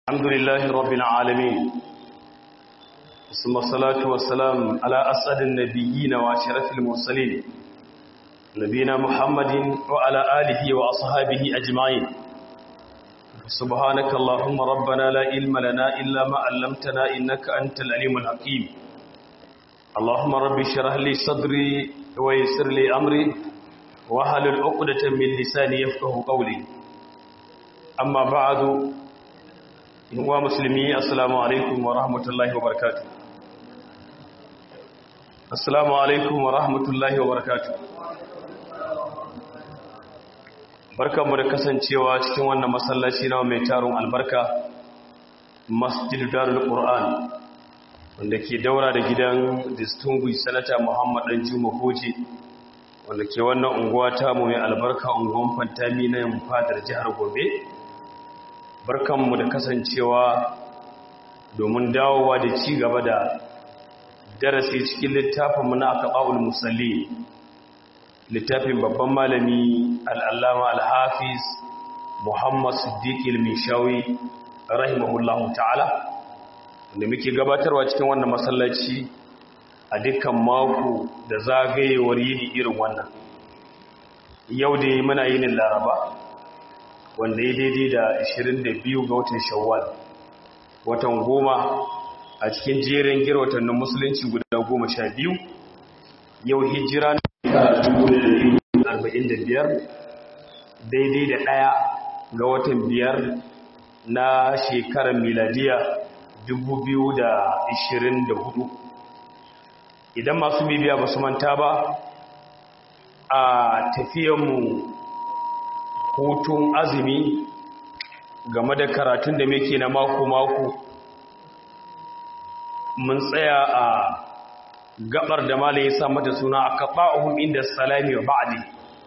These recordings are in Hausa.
الحمد لله رب العالمين ثم الصلاة والسلام على أسعد النبيين وأشرف المرسلين نبينا محمد وعلى آله وأصحابه أجمعين سبحانك اللهم ربنا لا علم لنا إلا ما علمتنا إنك أنت العليم الحكيم اللهم رب اشرح لي صدري ويسر لي أمري واحلل عقدة من لساني يفقه قولي أما بعد wa musulmi assalamu alaikum wa rahmatullahi wa barakatu assalamu alaikum wa rahmatullahi wa barakatu barkanmu da kasancewa cikin wannan masallaci na mai tarun albarka masjid darul qur'an wanda ke daura da gidan distinguished senator muhammad dan juma hoji wanda ke wannan unguwa ta mu mai albarka unguwan fantami na yin fadar jihar gobe barkanmu da kasancewa domin dawowa da ci gaba da darasi cikin littafinmu na akaɓa'ul musalli littafin babban malami al'allama al-hafiz muhammad siddiq il-mishawi rahimahullahu ta'ala da muke gabatarwa cikin wannan masallaci a dukkan mako da zagayewar yini irin wannan yau da muna yinin laraba wanda ya daidai da 22 ga watan shawwal watan goma a cikin jerin gira watannin musulunci guda goma sha biyu yau hijira na 45 daidai da ɗaya ga watan biyar na shekarar miladiya 2024 idan masu bibiya ba su manta ba a tafiyanmu hutun azumi game da karatun da muke na mako-mako mun tsaya a gabar da malai ya sa mata suna a kaɓa'uhun inda salami wa ba'adi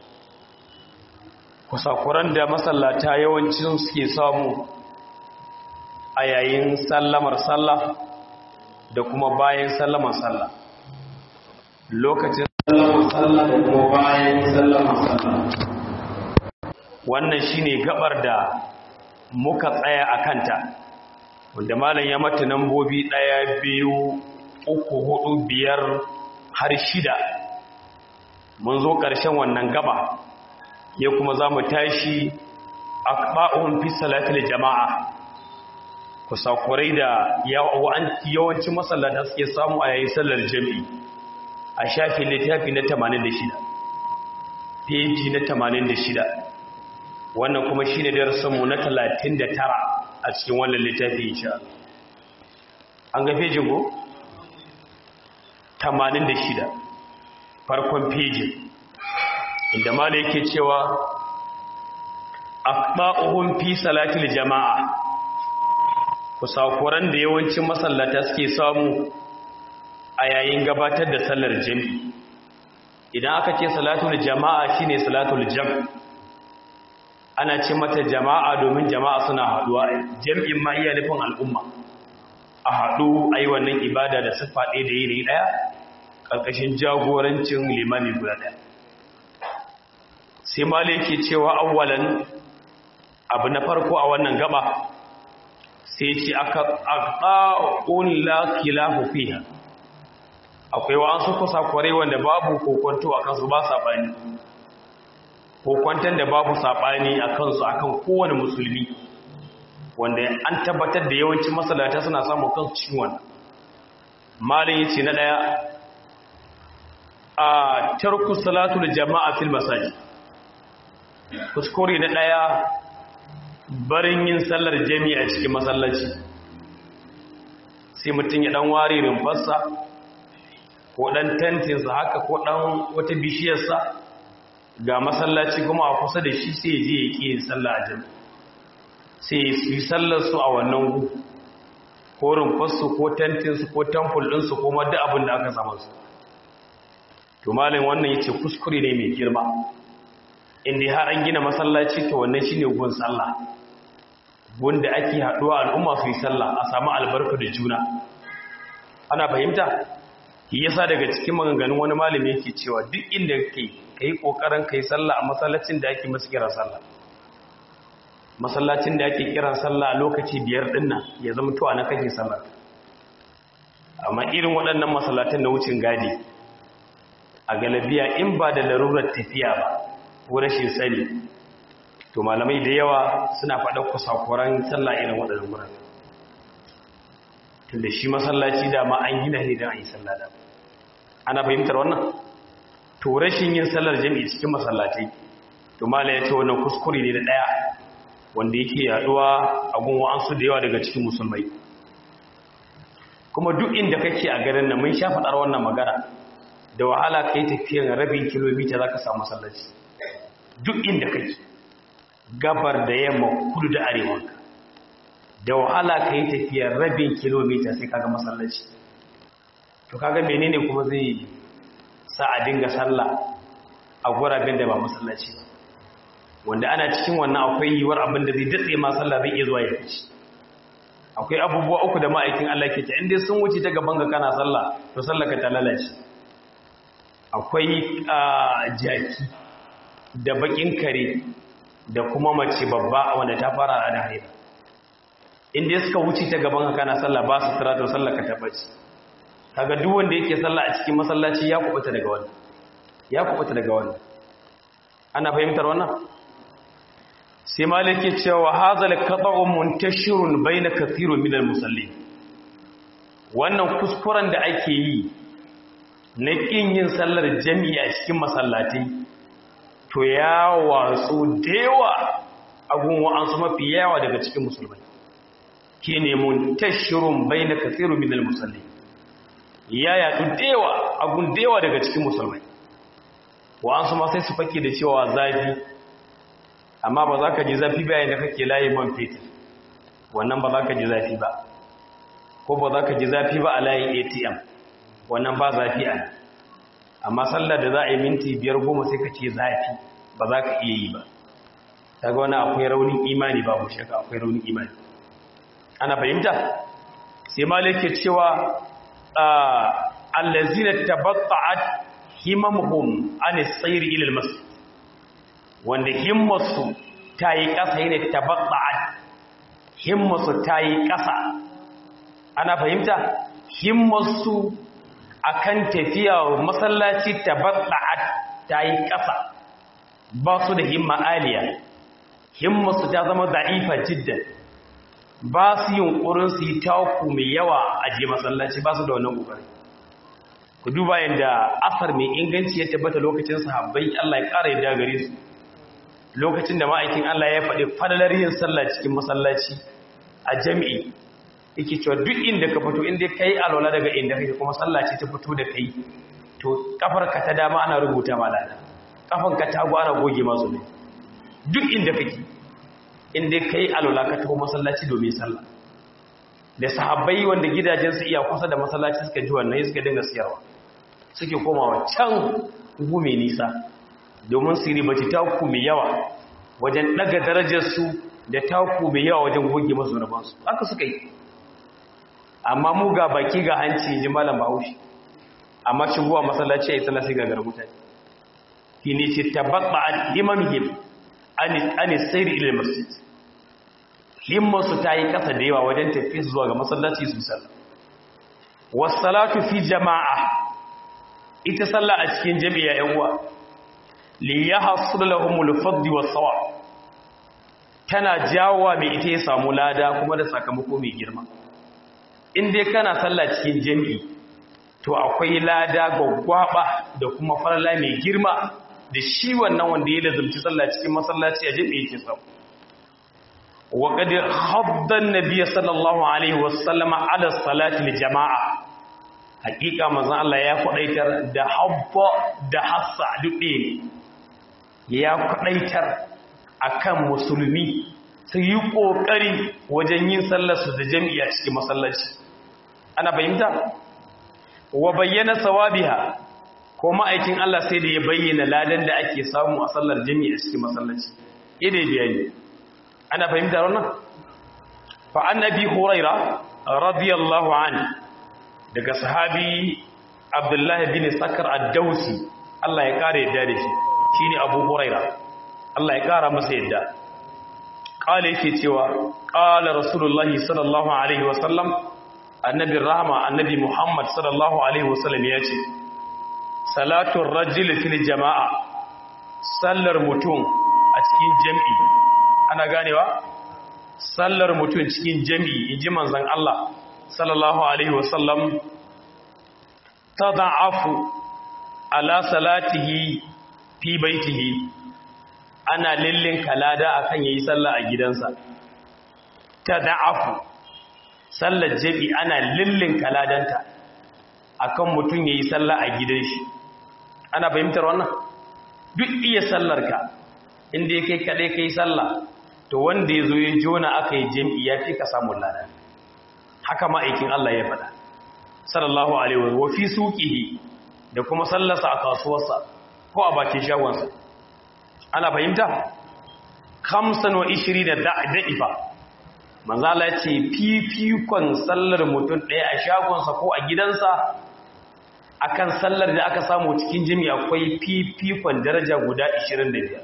kusakuran da masallata yawancin suke samu a yayin sallamar sallah da kuma bayan sallamar sallah lokacin sallamar sallah da kuma bayan sallamar sallah wannan shine gabar da muka tsaya a kanta wanda malam ya mata nambobi ɗaya biyu uku hudu biyar har shida mun zo ƙarshen wannan gaba ya kuma za mu tashi a ba'un fi salatul jama'a kusakurai da yawancin masallata suke samu a yayin sallar jami'i a shafi littafi na 86 peji na 86 wannan kuma shine darasinmu na 39 a cikin wannan littafi insha an ga fejin go 86 farkon fejin inda mala yake cewa aqba'uhum fi salatil jama'a kusakuran da yawancin masallata suke samu a yayin gabatar da sallar jami'i idan aka ce salatul jama'a shine salatul jam' ana ce mata jama'a domin jama'a suna haduwa jam'in ma iya nufin al'umma a haɗu a yi wannan ibada da siffa ɗaya da yiri ɗaya ƙarƙashin jagorancin limami guda ɗaya sai mali ke cewa awwalan abu na farko a wannan gaba sai ce aka ƙa'un laƙila fiha akwai wa'ansu kusa kwarai wanda babu kokonto a kansu ba saɓani ko kwantar da babu saɓani a kansu akan kowane musulmi wanda an tabbatar da yawancin masalata suna samun kansu cikin wannan malin yace na ɗaya a tarku salatul jama'a fil masajid kuskure na ɗaya barin yin sallar jami'a cikin masallaci sai mutum ya ɗan ware rumfarsa ko ɗan tentinsa haka ko ɗan wata bishiyarsa ga masallaci kuma a kusa da shi sai je ya ƙi yin sallah a jami sai su yi sallarsu a wannan gu ko rumfarsu ko tentinsu ko temple ɗinsu ko madda abin da aka samu su to malin wannan ya ce kuskure ne mai girma inda har an gina masallaci to wannan shine gun sallah gun da ake haɗuwa al'umma su yi sallah a samu albarka da juna ana fahimta yasa daga cikin maganganun wani malami yake cewa duk inda kai ka yi ƙoƙarin ka yi sallah a masallacin da ake masu kira sallah masallacin da ake kiran sallah a lokaci biyar dinnan ya zama to ana kake sallah amma irin waɗannan masallatan na wucin gadi a galabiya in ba da larurar tafiya ba ko rashin sani to malamai da yawa suna faɗa kusakuran sallah irin waɗannan wurare tunda shi masallaci da ma an gina ne don a yi sallah da ana fahimtar wannan to rashin yin sallar jami'i cikin masallatai to mala ya ce wannan kuskure ne da ɗaya wanda yake yaduwa a gun wa'ansu da yawa daga cikin musulmai kuma duk inda kake a garin nan mun sha faɗar wannan magana da wahala ka yi tafiyan rabin kilomita za ka samu masallaci duk inda kake gabar da yamma kudu da arewa da wahala ka yi tafiyan rabin kilomita sai kaga masallaci to kaga menene kuma zai sa a dinga sallah a gurabin da ba masallaci ba wanda ana cikin wannan akwai yiwuwar abin da zai datse ma sallah zai iya zuwa ya fice akwai abubuwa uku da ma'aikin Allah ke ta inda sun wuce ta gaban ga kana sallah to sallah ka ta lalace akwai jaki da bakin kare da kuma mace babba wanda ta fara da haila inda suka wuce ta gaban ka kana sallah ba su tara to sallah ka tabbaci kaga duk wanda yake sallah a cikin masallaci ya kubuta daga wannan ya kubuta daga wannan ana fahimtar wannan sai maliki cewa hazal qata'un muntashirun baina kathirun minal musallin wannan kuskuren da ake yi na kin yin sallar jami'a cikin masallatai to ya watsu dewa agun wa'ansu mafi yawa daga cikin musulmai kine muntashirun baina kathirun minal musallin ya yadu dewa agun dewa daga cikin musulmai wa'ansu ma sai su fake da cewa zafi amma ba za ka ji zafi bayan da kake layi man fetur wannan ba za ka ji zafi ba ko ba za ka ji zafi ba a layin atm wannan ba zafi a amma sallar da za a yi minti biyar goma sai ka ce zafi ba za ka iya yi ba ta ga wani akwai raunin imani ba mu shaka akwai raunin imani ana fahimta sai malike cewa allazina tabatta'at himamuhum an sayr ila al-masjid wanda himmarsu ta yi ƙasa yi ne tabatta'ad himmarsu ta yi ƙasa ana fahimta himmarsu a kan tafiya masallaci tabatta'ad ta yi ƙasa ba su da himma aliya himmarsu ta zama da'ifa jiddan ba su yin ƙurin su yi taku mai yawa a je masallaci ba su da wannan ƙoƙari ku duba yadda asar mai inganci ya tabbata lokacin sahabbai Allah ya ƙara yadda gare su lokacin da ma'aikin Allah ya faɗi fadalar yin sallah cikin masallaci a jami'i yake cewa duk inda ka fito inda ka yi alwala daga inda kake kuma sallaci ta fito da kai to kafarka ta dama ana rubuta ma lada kafanka ta hagu ana goge masu ne duk inda kake inda ka yi alwala ka taho masallaci domin sallah da sahabbai wanda gidajensu iya kusa da masallaci suka ji wannan suka dinga siyarwa suke komawa can gume nisa domin su ribaci taku mai yawa wajen daga darajarsu da taku mai yawa wajen goge masu rabansu haka suka yi amma mu ga baki ga hanci ji malam bahaushe amma shigowa masallaci a yi tsala sai gagar mutane shi ne ce tabbatsa a imamhim an sayri ilil masjid himmarsu ta yi kasa da yawa wajen tafi zuwa ga masallaci su sallah wasalatu fi jama'a ita sallah a cikin jami'a yan uwa li yahsul lahumul fadl was-sawab tana jawowa mai ita ya samu lada kuma da sakamako mai girma in dai kana sallah cikin jami'i to akwai lada gwaggwaba da kuma farla mai girma da shi wannan wanda ya lazumci sallah cikin masallaci a jami'i yake samu wa qad hadda an-nabiy sallallahu alaihi wasallama ala salati al-jama'a hakika manzon Allah ya kwadaitar da habba da hassa duk ne ya kwadaitar akan musulmi su yi kokari wajen yin sallar su da jami'a cikin masallaci ana fahimta wa bayyana sawabiha ko ma'aikin Allah sai da ya bayyana ladan da ake samu a sallar jami'a cikin masallaci idai bayani ana fahimta wannan fa annabi huraira radiyallahu anhu daga sahabi abdullahi bin sakar ad-dausi Allah ya kare yadda da shi shine abu huraira Allah ya kara masa yadda qala yake cewa qala rasulullahi sallallahu alaihi wasallam annabi rahma annabi muhammad sallallahu alaihi wasallam ya ce salatun rajul fil jama'a sallar mutum a cikin jami'i ana ganewa sallar mutum cikin jami'i inji manzon Allah sallallahu alaihi wasallam tada'afu ala salatihi fi baitihi ana lillin kalada akan yayi sallah a gidansa tada'afu sallar jami'i ana lillin kaladanta akan mutum yayi sallah a gidan shi ana fahimtar wannan duk iya sallarka inda kai kadai kai sallah to wanda yazo ya jona aka yi jami'i ya fi ka samu lada haka ma'aikin Allah ya faɗa sallallahu alaihi wa fi suqihi da kuma sallarsa a kasuwarsa ko a bakin shagonsa ana fahimta 25 da da'ifa manzo Allah ya ce fifikon sallar mutum ɗaya a shagonsa ko a gidansa akan sallar da aka samu cikin jimi akwai fifikon daraja guda 25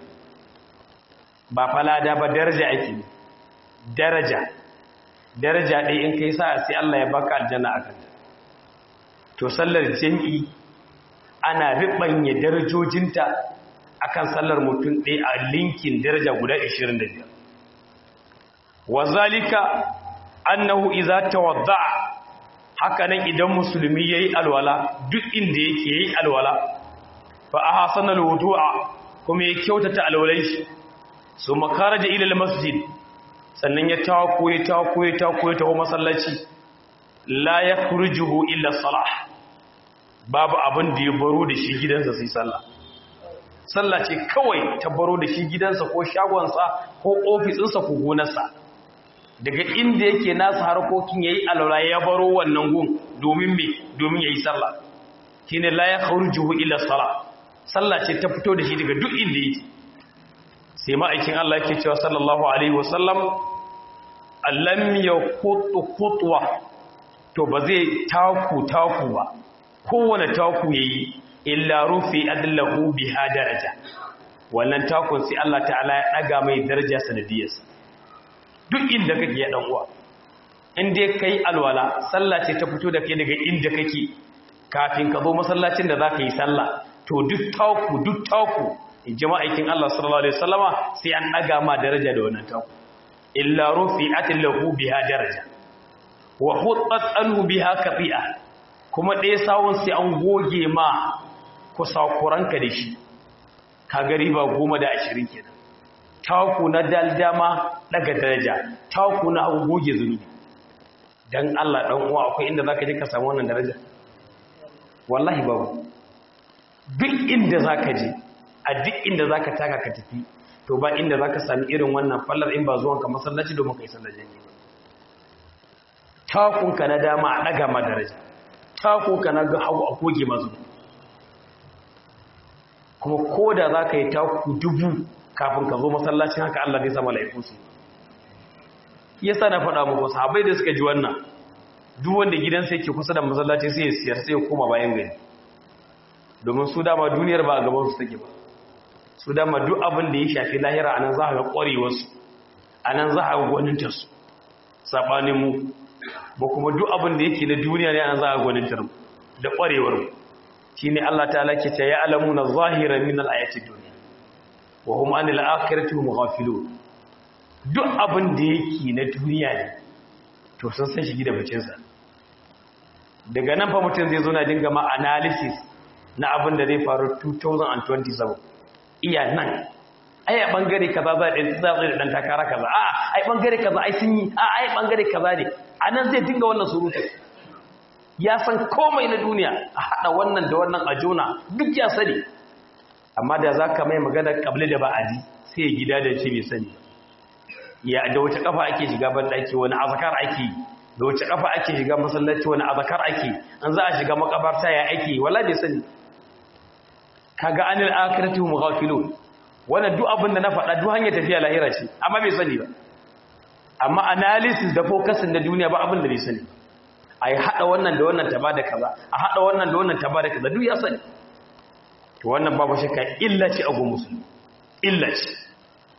ba falada ba daraja ake daraja daraja ɗaya in kai sa sai Allah ya baka aljanna akan ta to sallar jami'i ana riɓanya darajojinta akan sallar mutum ɗaya a linkin daraja guda 25 wa zalika annahu idza tawadda'a haka nan idan musulmi yayi alwala duk inda yake yayi alwala fa ahsana alwudu'a kuma ya kyautata alwalai shi su makaraja ila almasjid sannan ya tawo ya tawo ya tawo ya tawo masallaci la yakhrujuhu illa salah babu abin da ya baro da shi gidansa sai sallah sallah ce kawai ta baro da shi gidansa ko shagonsa ko ofisinsa ko gonarsa daga inda yake nasa harkokin yayi alwala ya baro wannan gun domin me domin yayi sallah shine la yakhrujuhu illa salah sallah ce ta fito da shi daga duk inda yake sai ma'aikin Allah yake cewa sallallahu alaihi wasallam allam yaqutu khutwa to ba zai taku taku ba kowane taku yayi illa rufi adallahu biha daraja wannan takun sai Allah ta'ala ya daga mai daraja sanadiyarsa duk inda kake ya dan uwa in dai kai alwala sallah ce ta fito da kai daga inda kake kafin ka zo masallacin da zaka yi sallah to duk taku duk taku jama'aikin Allah sallallahu alaihi wasallama sai an daga ma daraja da wannan taku illa rufi'at lahu biha daraja wa hutat anhu biha kafi'a kuma ɗaya sawun sai an goge ma kusakuranka da shi ka gari ba goma da ashirin kenan taku na daldama daga daraja taku na abu goge zunubi don Allah ɗan uwa akwai inda za ka je ka samu wannan daraja wallahi babu duk inda za ka je a duk inda za ka taka ka tafi to ba inda za ka sami irin wannan fallar in ba zuwanka masallaci domin ka yi sallar jami'i ba takunka na dama a ɗaga ma daraja takunka na ga hagu a goge mazu kuma ko da za ka yi taku dubu kafin ka zo masallacin haka Allah zai sama laifin su yasa na faɗa muku sahabbai da suka ji wannan duk wanda gidansa yake kusa da masallaci sai ya siyar sai ya koma bayan gari domin su dama duniyar ba a gaban su take ba su dama duk abin da ya shafi lahira anan za a ga ƙwarewar su anan za a ga gwanintar su sabanin mu ba kuma duk abin da yake na duniya ne anan za a ga gwanintar mu da ƙwarewar mu shine Allah ta'ala ke ta ya'lamuna zahiran min al-ayati dunya wa hum anil akhirati hum ghafilun duk abin da yake na duniya ne to sun san shi da bacin sa daga nan fa mutum zai zo na dinga ma analysis na abin da zai faru 2027 iya nan ai a bangare kaza za a za da dan takara kaza a ai bangare kaza ai sun yi a ai bangare kaza ne anan zai dinga wannan surutu ya san komai na duniya a haɗa wannan da wannan a jona duk ya sani amma da za ka mai magana ƙabli da ba'adi sai ya gida da ce bai sani ya da wace ƙafa ake shiga banɗaki wani azakar ake da wace ƙafa ake shiga masallaci wani azakar ake an za a shiga makabarta ya ake wala bai sani kaga anil akhirati hum ghafilun wannan duk abin da na faɗa duk hanyar tafiya lahira ce amma bai sani ba amma analysis da focusing da duniya ba abin da bai sani ba a yi haɗa wannan da wannan ta ba da kaza a haɗa wannan da wannan ta ba da kaza duk ya sani to wannan babu shakka illa ce a gun musulmi illa ce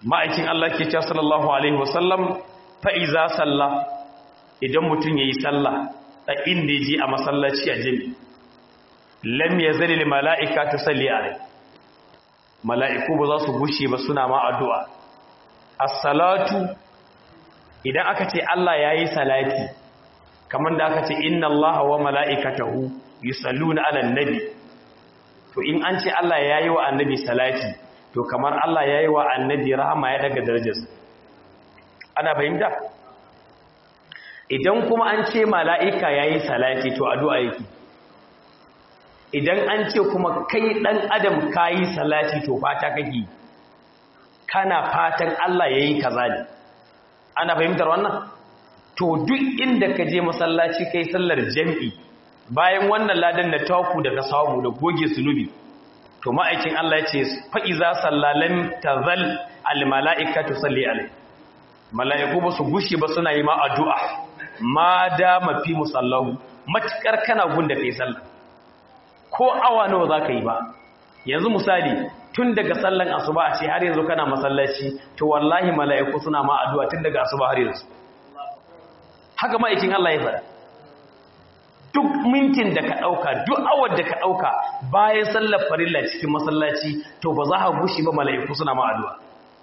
ma'aikin Allah ke cewa sallallahu alaihi wasallam fa iza salla idan mutum yayi sallah a inda yaje a masallaci a jami lam yazali lil mala'ika tusalli alai mala'iku ba za su gushe ba suna ma addu'a as-salatu idan aka ce Allah yayi salati kamar da aka ce inna Allah wa mala'ikatahu yusalluna 'alan nabi to in an ce Allah yayi wa annabi salati to kamar Allah yayi wa annabi rahama ya daga darajarsa ana fahimta idan kuma an ce mala'ika yayi salati to addu'a yake idan an ce kuma kai dan adam kayi salati to fata kake kana fatan Allah yayi kaza ne ana fahimtar wannan to duk inda ka je masallaci kai sallar jami'i bayan wannan ladan da taku daga samu da goge sunubi to ma'aikin Allah ya ce fa'iza sallalan tazal almala'ikatu salli alai mala'iku ba su gushe ba suna yi ma addu'a ma da mafi musallahu matukar kana gunda kai sallah ko awa nawa za ka yi ba yanzu misali tun daga sallan asuba a ce har yanzu kana masallaci to wallahi mala'iku suna ma addu'a tun daga asuba har yanzu haka ma'aikin Allah ya fara duk mintin da ka ɗauka duk awar da ka ɗauka bayan sallar farilla cikin masallaci to ba za a gushi ba mala'iku suna ma addu'a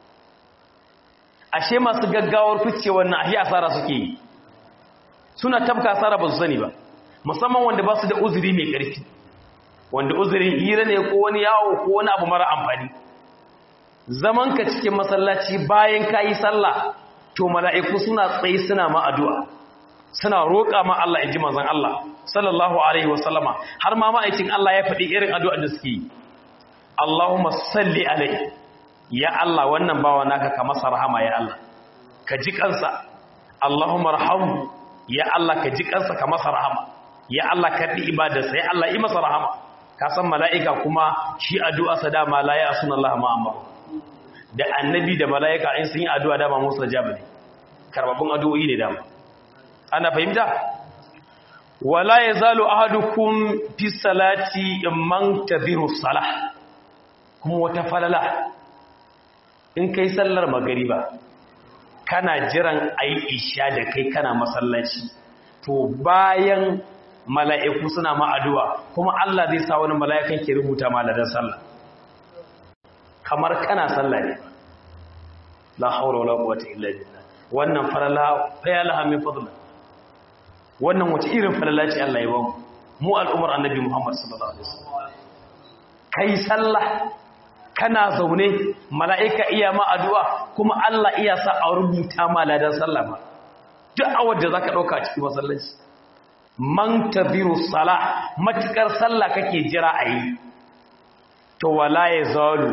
ashe masu gaggawar fice wannan ahi asara suke yi suna tabka asara ba su sani ba musamman wanda ba su da uzuri mai ƙarfi wanda uzurin hira ne ko wani yawo ko wani abu mara amfani zaman ka cikin masallaci bayan ka yi sallah to mala'iku suna tsaye suna ma addu'a suna roƙa ma Allah in ji manzon Allah sallallahu alaihi wasallama har ma ma'aikin Allah ya faɗi irin addu'ar da suke yi Allahumma salli alaihi ya Allah wannan bawa naka ka masa rahama ya Allah ka ji kansa Allahumma rahamu ya Allah ka ji kansa ka masa rahama ya Allah ka ɗi ibadarsa ya Allah yi masa rahama ka san mala'ika kuma shi addu'a sa dama la ya suna Allah ma amma da annabi da mala'ika in sun yi addu'a dama musu da jabi ne karbabin addu'o'i ne dama ana fahimta wala yazalu ahadukum fi salati man tadhiru salah kuma wata falala in kai sallar magariba kana jiran ayi isha da kai kana masallaci to bayan mala'iku suna ma addu'a kuma Allah zai sa wani mala'ikan ke rubuta ma ladan sallah kamar kana sallah ne la haula wala quwwata illa billah wannan falala fa ya laha min fadla wannan wace irin falala ce Allah ya ba mu mu al'umar annabi Muhammad sallallahu alaihi wasallam kai sallah kana zaune mala'ika iya ma addu'a kuma Allah iya sa a rubuta ma ladan sallah ba duk awar da zaka dauka cikin masallaci man tabiru salah matukar sallah kake jira ayi to wala yazalu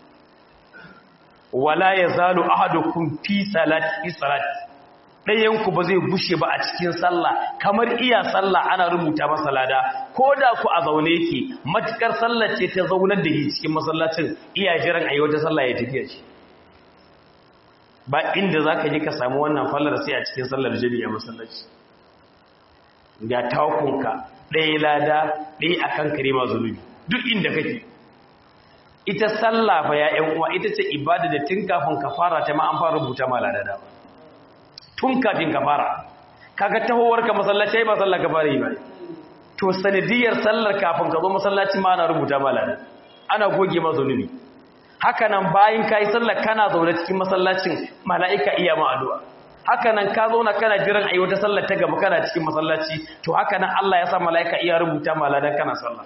wala yazalu ahadukum fi salati salati ɗayanku ba zai bushe ba a cikin sallah kamar iya sallah ana rubuta masa lada ko da ku a zaune yake matukar sallah ce ta zaunar da shi cikin masallacin iya jiran a yi wata sallah ya tafiya shi ba inda za ka je ka samu wannan fallar sai a cikin sallar jami'a masallaci ga takunka ɗaya lada ɗaya a kan kare ma zunubi duk inda kake ita sallah fa ya ƴan uwa ita ce ibada da tun kafin ka fara ta ma an fara rubuta ma lada da tun kafin ka fara kaga tahowar ka masallaci ba sallar ka fara yi ba to sanadiyar sallar kafin ka zo masallaci ma ana rubuta ma lada ana goge ma zunubi haka nan bayan kai sallar kana zaune cikin masallacin mala'ika iya ma addu'a haka nan ka zauna kana jiran ayi wata sallar ta gaba kana cikin masallaci to haka nan Allah ya sa mala'ika iya rubuta ma ladan kana sallah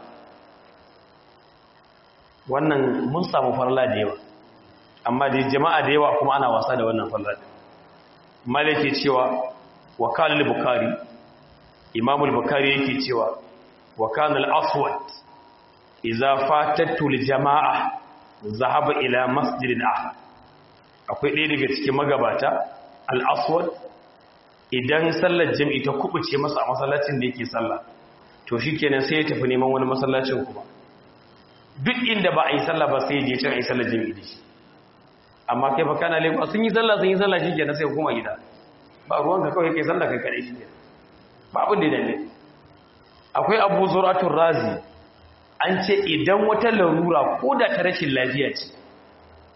wannan mun samu farla da yawa amma da jama'a da yawa kuma ana wasa da wannan farla malaki cewa wakalul bukhari imamul bukhari yake cewa wakanul aswad idza fatatu lil jama'a zahaba ila masjidin ahad akwai ɗaya daga cikin magabata al aswad idan sallar jami'i ta kubuce masa a masallacin da yake sallah to shikenan sai ya tafi neman wani masallacin kuma duk inda ba a yi sallah ba sai je can a yi sallah jami'i da shi amma kai fa kana lagos sun yi sallah sun yi sallah shi kenan sai kuma gida ba ruwan ka kawai kai sallah kai kadai shi kenan ba abin da dane akwai abu zuratul razi an ce idan wata larura ko da ta rashin lafiya ce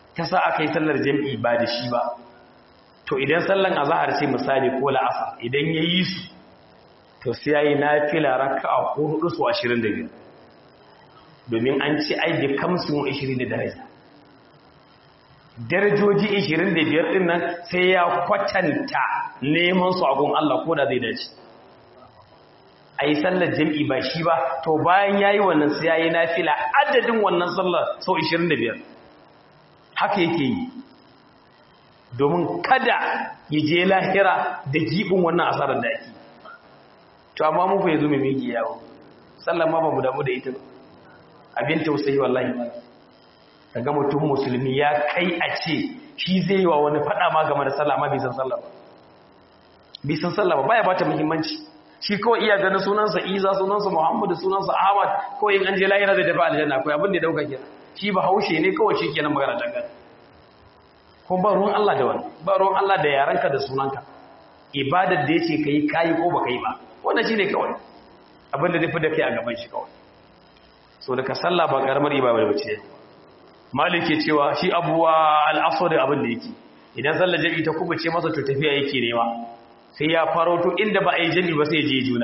ta sa aka yi sallar jam'i ba da shi ba to idan sallan azahar ce misali ko la'asa idan ya yi su to sai ya yi na fila raka a hudu su ashirin da biyu domin an ce ai da kamsin ashirin da daraja darajoji ashirin da biyar ɗin nan sai ya kwatanta neman su agun Allah ko da zai dace a yi sallar jam'i ba shi ba to bayan ya yi wannan sai ya yi na fila adadin wannan sallar sau ashirin da biyar haka yake yi domin kada ya je lahira da giɓin wannan asarar da ake to amma mu fa yanzu mai miki yawo sallar ma ba mu damu da ita abin tausayi wallahi daga mutum musulmi ya kai a ce shi zai yi wa wani fada ma game da sallah ma bai san sallah ba bai san sallah ba baya bata muhimmanci shi kawai iya ganin sunansa Isa sunansa Muhammadu sunansa Ahmad kawai in an je lahira zai tafi aljanna akwai abin da ya dauka kenan shi ba haushe ne kawai shi kenan magana dangane ko ba ruwan Allah da wani ba ruwan Allah da yaranka da sunanka ibadar da yace kai kai ko baka yi ba wannan shine kawai abin da zai fi da kai a gaban shi kawai so daga sallah ba karamar ibada ba ce malik ke cewa shi abuwa al-asr abin da yake idan sallar jami'i ta kubuce masa to tafiya yake nema sai ya faro to inda ba a yi jami'i ba sai ya je juna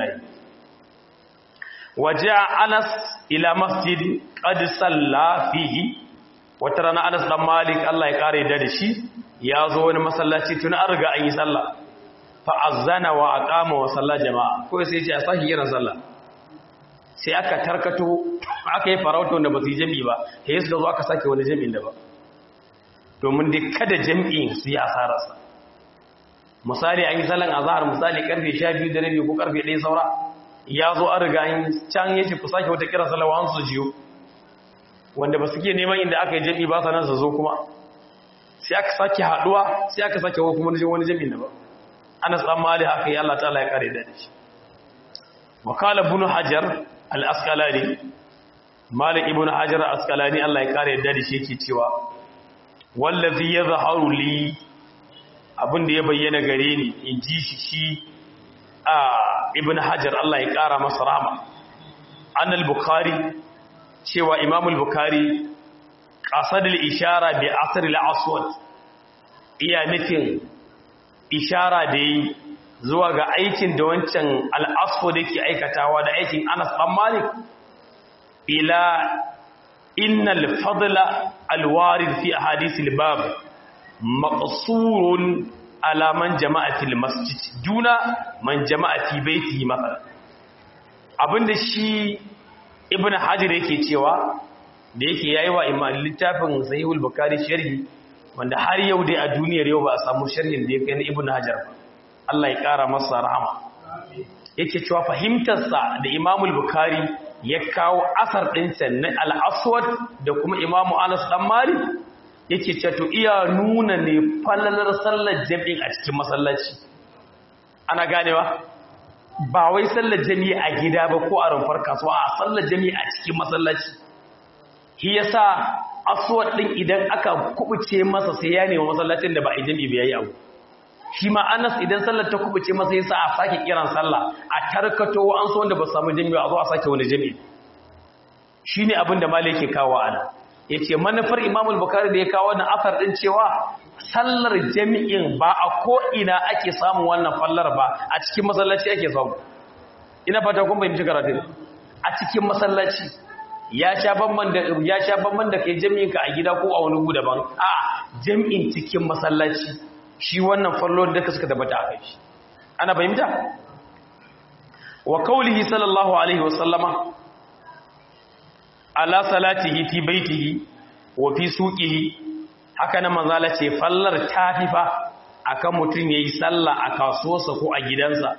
waje anas ila masjid qad salla fihi wata rana anas dan malik Allah ya kare da shi ya zo wani masallaci tun an riga an yi sallah fa azana wa aqama wa salla jama'a ko sai ya ce a saki yana sallah sai aka tarkato aka yi farauta wanda ba su yi jami'i ba sai su zo aka sake wani jami'in da ba domin dai kada jami'in su yi asararsa misali an yi salon azahar misali karfe 12 da rabi ko karfe 1 saura ya zo an riga yin can yace ku sake wata kira salawa an su jiyo wanda ba su ke neman inda aka yi jami'i ba sanan su zo kuma sai aka sake haduwa sai aka sake kuma wani jami'in da ba anas dan mali haka yi Allah ta'ala ya kare da shi wakala ibn hajar al-asqalani malik ibn hajar al-asqalani Allah ya kare da shi yake cewa wallazi yadhharu li abinda ya bayyana gare ni in ji shi shi a ibn hajar Allah ya kara masa rahama an al-bukhari cewa imam al-bukhari qasad al-ishara bi asr al-aswad iya nufin ishara da yi zuwa ga aikin da wancan al'asfo da ke aikatawa da aikin anas ɗan malik ila innal fadla alwarid fi a hadisul bab maqsurun ala man jama'a fil masjid duna man jama'a fi baitihi matsala abinda shi ibn hajar yake cewa da yake yayi wa imam littafin sahihul bukhari sharhi wanda har yau dai a duniyar yau ba a samu sharhin da ya kai na ibn hajar ba Allah ya ƙara masa rahama yake cewa fahimtarsa da imamul bukari ya kawo asar ɗinsa na al'aswad da kuma imamu anas ɗan mali yake cewa to iya nuna ne falalar sallar jami'in a cikin masallaci ana ganewa ba wai sallar jami'i a gida ba ko a rumfar kasuwa a sallar jami'i a cikin masallaci shi yasa aswad ɗin idan aka kubuce masa sai ya nemi masallacin da ba a yi jami'i ba yayi abu shi ma anas idan sallar ta kubuce masa yasa a sake kiran sallah a tarkato wa an so wanda ba samu jami'a a zo a sake wani jami'i shine abin da malai yake kawo ana yace manufar imam al-bukhari da ya kawo wannan asar din cewa sallar jami'in ba a ko ina ake samun wannan fallar ba a cikin masallaci ake samu ina fata kun bayyana karatu a cikin masallaci ya sha banban da ya sha banban da kai jami'in ka a gida ko a wani gu daban a jami'in cikin masallaci shi wannan fallon da suka tabbata a kai shi ana fahimta wa kaulihi sallallahu alaihi wa sallama ala salatihi fi baitihi wa fi suqihi haka nan manzala ce fallar tafifa akan mutun yayi sallah a kasuwarsa ko a gidansa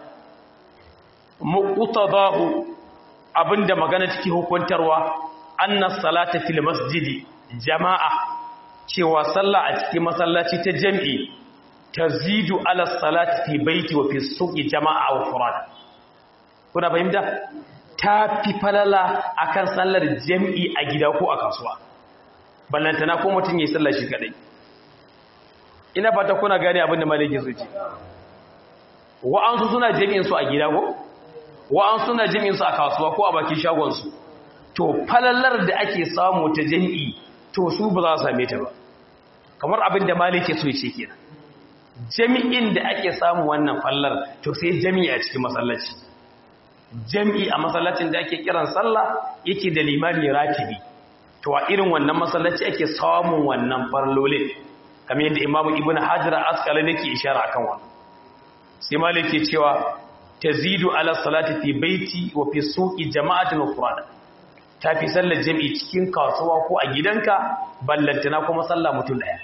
muqtadahu abinda magana ciki hukuntarwa annas salata fil masjidi jama'a cewa sallah a cikin masallaci ta jami'i tazidu ala salati fi baiti wa fi suqi jama'a wa furad kuna fahimta ta fi falala akan sallar jami'i a gida ko a kasuwa ballantana ko mutum yayi sallar shi kadai ina fata kuna gane abin da malikin su ce wa'ansu suna jami'in su a gida ko wa'ansu suna jami'in su a kasuwa ko a bakin shagon su to falalar da ake samu ta jami'i to su ba za su same ta ba kamar abin da malike so ce kenan jami'in da ake samu wannan fallar to sai jami'i a cikin masallaci jami'i a masallacin da ake kiran sallah yake da limami ratibi to a irin wannan masallaci ake samun wannan farlolin kamar yadda imamu ibn hajar asqalani yake ishara akan wannan sai malike cewa tazidu ala salati fi baiti wa fi suqi jama'atin qur'an ta fi sallar jami'i cikin kasuwa ko a gidanka ballantana kuma sallah mutum daya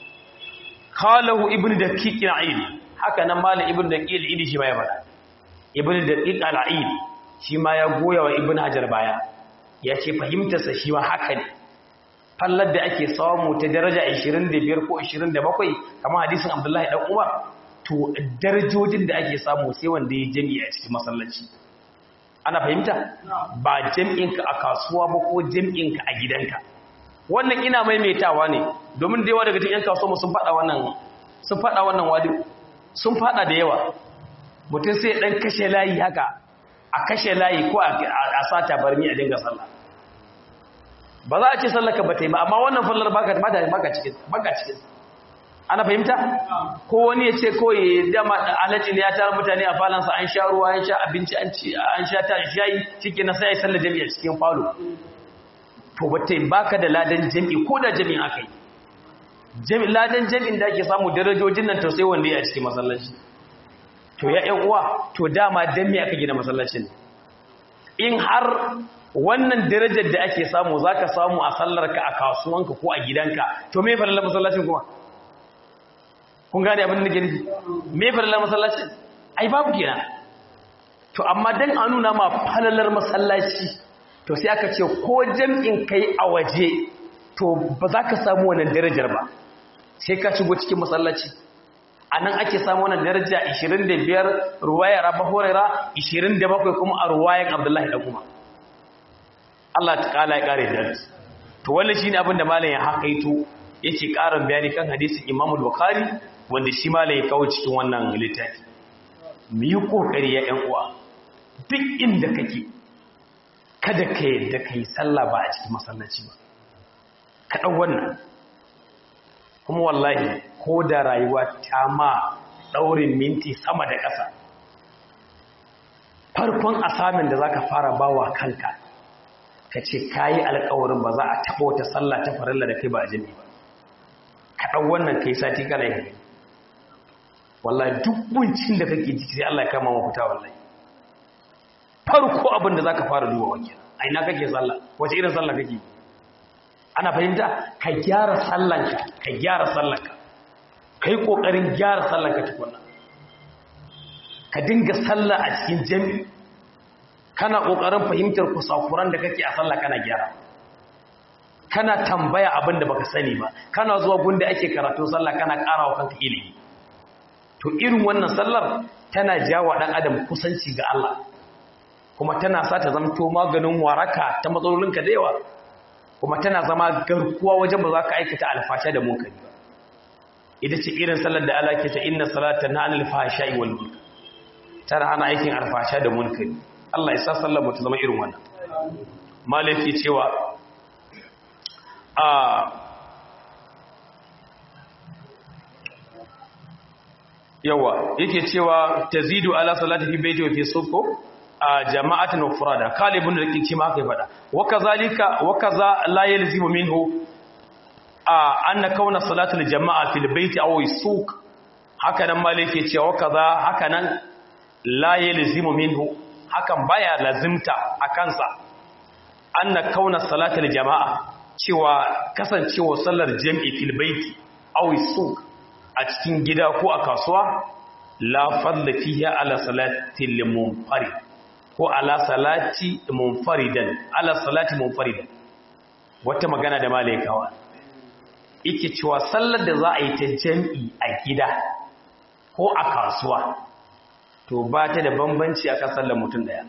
qalahu ibnu daqiq al-aid haka nan malam ibnu daqiq al-aid shi ma ya fada ibnu daqiq al-aid shi ma ya goya wa ibnu hajar baya ya ce fahimtar sa shi ma haka ne fallar da ake samu ta daraja 25 ko 27 kamar hadisin abdullahi dan umar to darajojin da ake samu sai wanda ya jami'a a cikin masallaci ana fahimta ba jam'inka a kasuwa ba ko jam'inka a gidanka wannan ina maimaitawa ne domin da yawa daga cikin 'yan kasuwa sun faɗa wannan sun faɗa wannan wadi sun faɗa da yawa mutum sai ɗan kashe layi haka a kashe layi ko a sata barmi a dinga sallah ba za a ce sallaka ba ta yi ba amma wannan fallar baka cikin baka cikin ana fahimta ko wani ya ce ko ya dama alhaji ne ya tara mutane a falansa an sha ruwa an sha abinci an sha ta shayi ciki na sai ya sallar jami'a cikin falo to ba ta baka da ladan jami'i ko da jami'in aka yi ladan jami'in da ake samu darajojin nan to sai wanda ya cikin masallaci to ya yan uwa to dama dan me aka gina masallacin in har wannan darajar da ake samu zaka samu a sallarka a kasuwanka ko a gidanka to me fa masallacin kuma kun gane abin da gani me farilla masallaci ai babu kenan to amma dan a nuna ma falalar masallaci to sai aka ce ko jam'in kai a waje to ba za ka samu wannan darajar ba sai ka shigo cikin masallaci a nan ake samu wannan daraja 25 ruwayar abu horera 27 kuma a ruwayan abdullahi da kuma Allah ta kala ya kare da to wannan shine abin da malam ya hakaito yake karin bayani kan hadisin Imam Bukhari wanda shi ma ya kawo cikin wannan littafi mu yi kokari ya ƴan uwa duk inda kake kada ka yadda kai sallah ba a cikin masallaci ba ka dau wannan kuma wallahi ko da rayuwa ta ma daurin minti sama da ƙasa farkon asamin da zaka fara bawa kanka ka ce kayi alƙawarin ba za a taɓa wata sallah ta farilla da kai ba a jini ba ka ɗau wannan kai sati kana yi wallahi duk buncin da kake jiki sai Allah ya kama mafita wallahi farko abin da zaka fara duba wake a ina kake sallah wace irin sallah kake ana fahimta ka gyara sallanka ka gyara sallanka kai kokarin gyara sallanka tukunna ka dinga sallah a cikin jami'i kana kokarin fahimtar kusakuran da kake a sallah kana gyara kana tambaya abin da baka sani ba kana zuwa gunda ake karatu sallah kana karawa kanka ilimi to irin wannan sallar tana jawo dan adam kusanci ga Allah kuma tana sa ta zamto maganin waraka ta matsalolinka da yawa kuma tana zama garkuwa wajen ba za ka aikata alfasha da munkari ba ita ce irin sallar da Allah ke ta inna salata na anil fahsha'i wal munkar tana hana aikin alfasha da munkari Allah ya sa sallar mu ta zama irin wannan malaki cewa a yawa yake cewa tazidu ala salati fi baiti wa fi suqo a jama'atin ufrada kalibun da kike ma kai fada wa kazalika wa kaza la yalzimu minhu a anna kauna salatul jama'a fil baiti aw suq haka nan malike cewa kaza haka nan la yalzimu minhu hakan baya lazimta akansa anna kauna salatul jama'a cewa kasancewa sallar jami'i fil baiti aw suq a cikin gida ko a kasuwa la fadla fiha ala salatil munfarid ko ala salati munfaridan ala salati munfaridan wata magana da malaikawa yake cewa sallar da za a yi ta jami'i a gida ko a kasuwa to ba ta da bambanci akan sallar mutum daya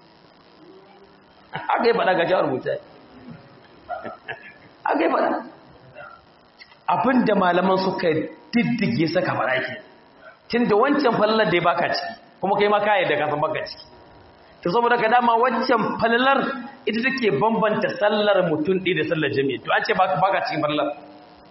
aka yi faɗa ga jawar mutum aka yi faɗa abinda malaman suka diddige saka faɗa ke tun da wancan fallar da ya baka ciki kuma kai ma kayan da kasan baka ciki to saboda ka dama wancan fallar ita take bambanta sallar mutum ɗaya da sallar jami'i to an ce baka cikin fallar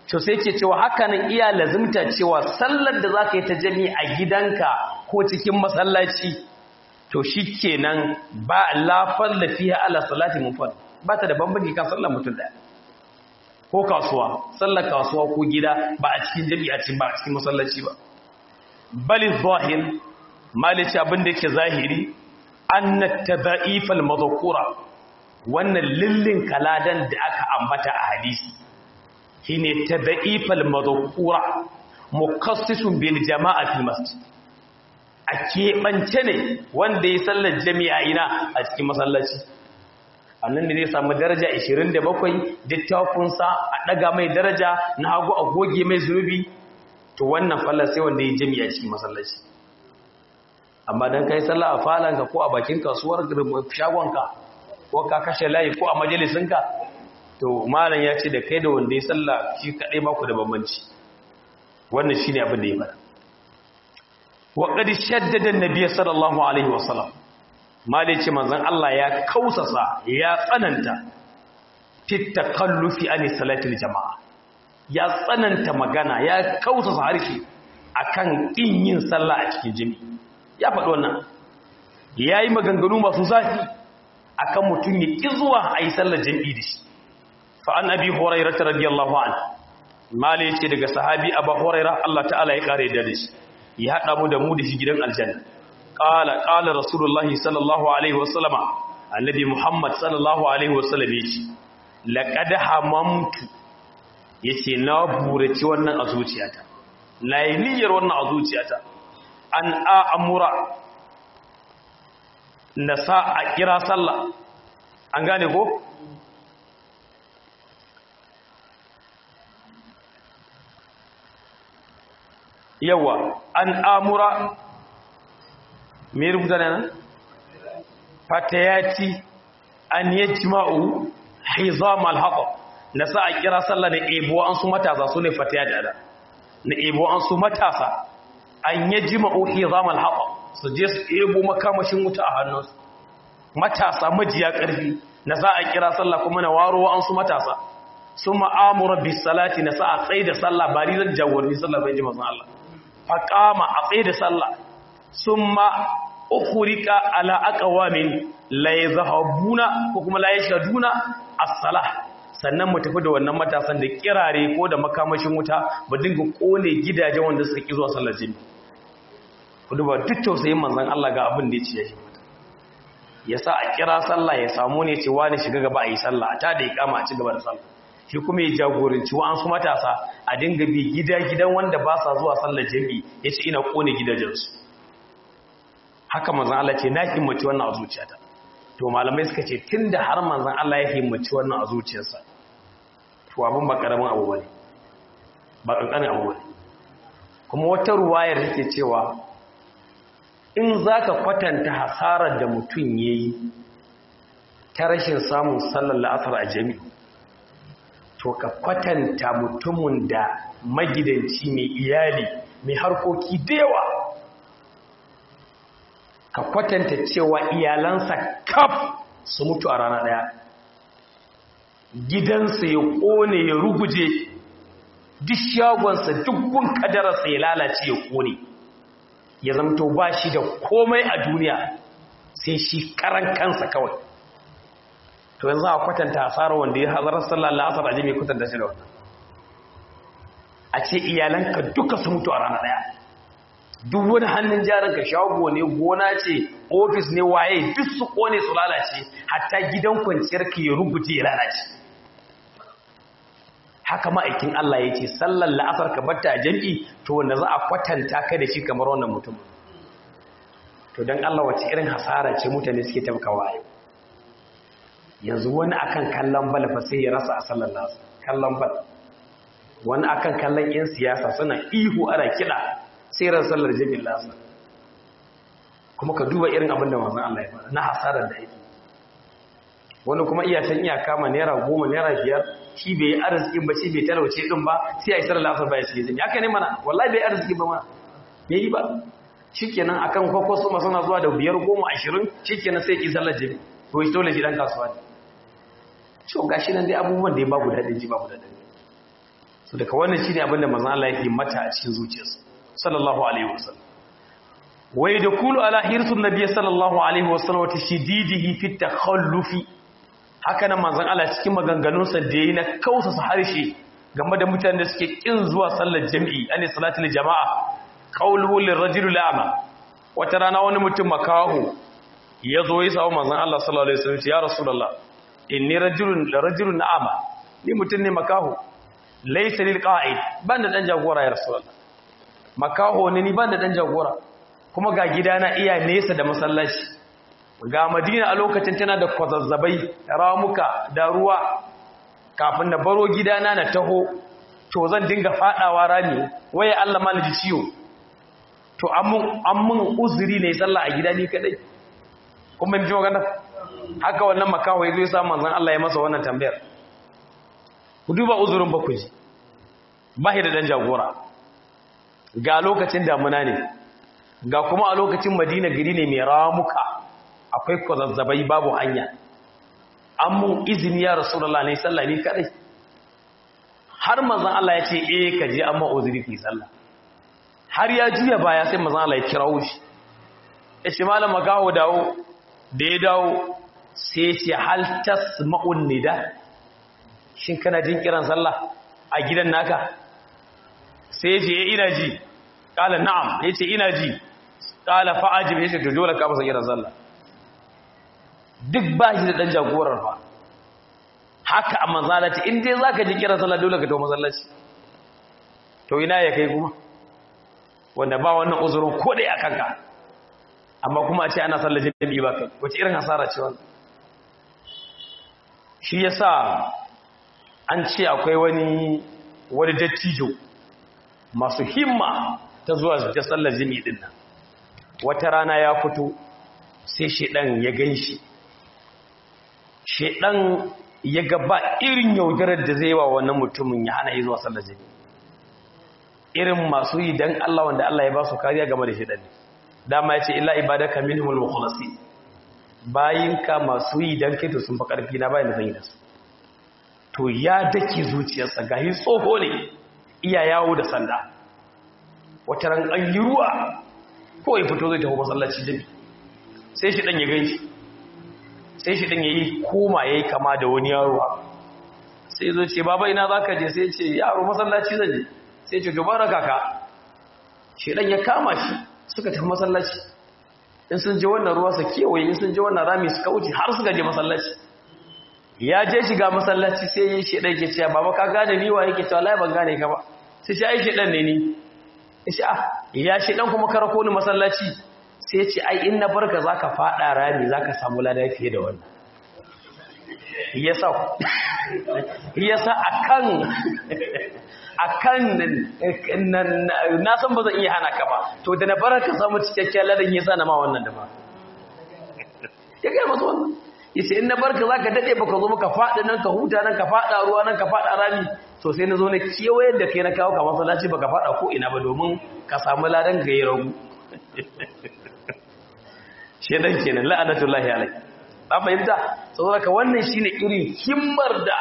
to sai ke cewa hakanan iya lazimta cewa sallar da za ka yi ta jami a gidanka ko cikin masallaci to shi kenan ba lafar lafiya ala salati mufad ba ta da bambanci kan sallar mutum daya ko kasuwa sallar kasuwa ko gida ba a cikin jami a cikin ba a cikin masallaci ba bali zahir malici abin da yake zahiri anna tadha'ifal madhkura wannan lillin kaladan da aka ambata a hadisi shine tadha'ifal madhkura mukassisun bil jama'a fil masjid a keɓance ne wanda ya sallar jami'a ina a cikin masallaci annan ne zai samu daraja 27 littafinsa a ɗaga mai daraja na hagu a goge mai zunubi to wannan fallar sai wanda ya jami'a cikin masallaci amma don kai sallah a falanka ko a bakin kasuwar shagonka ko ka kashe layi ko a majalisinka to malam ya ce da kai da wanda ya sallah shi kaɗai maku da bambanci wannan shi ne abin da ya fara waƙadi shaddadan nabiya sallallahu alaihi wasallam malai ce manzan Allah ya kausasa ya tsananta fitta kallufi ani salatul jama'a ya tsananta magana ya kausasa harshe akan ƙin yin sallah a cikin jami'i ya faɗi wannan ya yi maganganu masu zafi akan mutum ya ƙi zuwa a yi sallar jami'i da shi fa'an abi horaira ta radiyallahu an malai ce daga sahabi abu horaira Allah ta'ala ya ƙare da shi ya haɗa mu da mu da shi gidan aljanna ƙala ƙala rasulullahi sallallahu alaihi wasallama annabi muhammad sallallahu alaihi wasallam ya ce laƙada hamamtu ya ce na buraci wannan a zuciyata na yi niyyar wannan a zuciyata an a'amura na sa a kira sallah an gane ko? yawa an amura me rubuta ne nan fatayati an yajma'u hizam al-haqq na sa a kira sallah da ebo an su matasa su ne fatayati da na ebo an su matasa an yajma'u hizam al-haqq su je su ebo makamashin wuta a hannunsu matasa majiya ƙarfi na sa a kira sallah kuma na waro an su matasa sun ma'amura bis salati na sa a tsaye da sallah ba ni zan jagoranci sallah bai ji mazan Allah faƙama a tsaye da sallah sun ma ukurika ala aqwamin la yazhabuna ko kuma la yashaduna as-salah sannan mu tafi da wannan matasan da kirare ko da makamashin wuta ba dinga kone gidajen wanda suka ki zuwa sallar jini ku duba duk tausayin manzon Allah ga abin da ya ce ya mata yasa a kira sallah ya samu ne ce wani shiga gaba a yi sallah ta da iqama a ci gaba da sallah shi kuma ya jagoranci wa an su matasa a dinga bi gida-gidan wanda ba sa zuwa sallar jami ya ce ina kone gidajensu haka manzan Allah ce na himmaci wannan a zuciyata to malamai suka ce tun da har manzan Allah ya himmaci wannan a zuciyarsa to abin ba karamin abu bane ba kankanin abu bane kuma wata ruwayar take cewa in zaka kwatanta hasarar da mutum yayi ta rashin samun sallar la'asar a jami'i to ka kwatanta mutumin da magidanci mai iyali mai harkoki da yawa ka kwatanta cewa iyalansa kaf su mutu a rana daya gidansa ya kone ya ruguje duk shagonsa dukkan kadararsa ya lalace ya kone ya zamto ba shi da komai a duniya sai shi karan kansa kawai to yanzu a kwatanta asarar wanda ya hazarar sallar la'asar a jami'ai kwatanta shi da wannan a ce iyalanka duka su mutu a rana daya duk wani hannun jarinka shago ne gona ce ofis ne waye duk su kone su lalace hatta gidan kwanciyar ka ya rubuce ya lalace haka ma'aikin Allah ya ce sallar la'asar ka batta a jam'i to wanda za a kwatanta ka da shi kamar wannan mutum to don Allah wace irin hasara ce mutane suke tabkawa yau yanzu wani akan kallon bal fa sai ya rasa a sallar nasu kallon bal wani akan kallon yan siyasa suna ihu ana kiɗa sai ran sallar jami'in lasa kuma ka duba irin abin da manzon Allah ya fara na hasarar da yake wani kuma iya can iya kama naira goma naira biyar shi bai yi arzikin ba shi bai talauce din ba sai a yi sallar lasar baya shi jami'a haka ne mana wallahi bai arziki ba ma bai yi ba shikenan akan kwakwaso masu na zuwa da biyar goma ashirin shikenan sai ki sallar jami'a to shi dole shi dan kasuwa ne cewa gashi nan dai abubuwan da ya babu daɗin ji babu daɗin so daga wannan shine abin da manzon Allah yake mata a cikin zuciyarsa sallallahu alaihi wasallam wa yadkhulu ala hirsun nabiy sallallahu alaihi wasallam wa tashdidihi fi takhallufi haka nan manzon Allah cikin maganganunsa da yayi na kausasa harshe game da mutanen da suke kin zuwa sallar jami'i ani salatul jama'a qawluhu lirrajuli la'ama wata rana wani mutum makaho ya zo ya samu manzon Allah sallallahu alaihi wasallam ya rasulullah inni rajulun rajulun na'ama ni mutum ne makaho laysa lil qa'id ban da dan jagora ya rasulullah makaho ne ni ban da dan jagora kuma ga gidana iya nesa da masallaci ga madina a lokacin tana da kwazazzabai ramuka da ruwa kafin na baro gidana na taho to zan dinga fadawa rami waye Allah ma ji ciwo to an mun uzuri ne sallah a gida ni kadai kuma ji magana haka wannan makaho ya zo ya samu manzon Allah ya masa wannan tambayar ku duba uzurin ba ku ji ba da dan jagora ga lokacin damuna ne ga kuma a lokacin madina gari ne mai ramuka akwai kwazazzabai babu hanya an mun izini ya rasulullah ne sallah ni kadai har manzon Allah ya ce eh ka je amma uzuri ki sallah har ya juya baya sai manzon Allah ya kirawo shi ya ce malam magawo dawo da ya dawo sai ya ce hal tasma'un nida shin kana jin kiran sallah a gidan naka sai ya ce ina ji kala na'am ya ce ina ji kala fa'ajib ya ce to dole ka masa kiran sallah duk ba shi da ɗan jagorar fa haka a mazalaci in dai za ka ji kiran sallah dole ka to masallaci to ina ya kai kuma wanda ba wannan uzurin ko dai a kanka amma kuma a ce ana sallar jami'i ba kai wace irin hasara ce wannan shi yasa an ce akwai wani wani dattijo masu himma ta zuwa ta sallar jami'i din nan wata rana ya fito sai shedan ya gan shi shedan ya gaba irin yaudarar da zai wa wannan mutumin ya hana yi zuwa sallar jami'i irin masu yi dan Allah wanda Allah ya ba su kariya game da shedan dama ya ce illa ibadaka minhumul mukhlasin bayinka masu yi dan kai to sun fa karfi na bayin da zan yi da su to ya dake zuciyarsa gahi tsoho ne iya yawo da sanda wata ran an yi ruwa ko ya fito zai tafi masallaci jami sai shi dan ya ganshi sai shi dan yayi koma yayi kama da wani yaro sai zo ce baba ina zaka je sai ce yaro masallaci zan je sai ce gaba raka ka shi dan ya kama shi suka tafi masallaci in sun je wannan ruwa su kewaye in sun je wannan rami suka wuce har suka je masallaci ya je shiga masallaci sai yi shi dan ke cewa baba ka gane ni wa yake cewa lai ban gane ka ba sai shi ai shi dan ne ni shi ah ya shi dan kuma karako ni masallaci sai ce ai in na barka zaka fada rami zaka samu lada fiye da wannan yasa yasa akan akan na san ba zan iya hana ka ba to da na barka samu cikakken ladan yasa na ma wannan da ba ya ga masa wannan yace in na barka zaka dade baka zo maka fada nan ka huta nan ka fada ruwa nan ka fada rami to sai na zo na kewayen da kai na kawo ka masallaci baka fada ko ina ba domin ka samu ladan ga yi ragu shedan kenan la'anatullahi alai an fahimta saboda ka wannan shine irin himmar da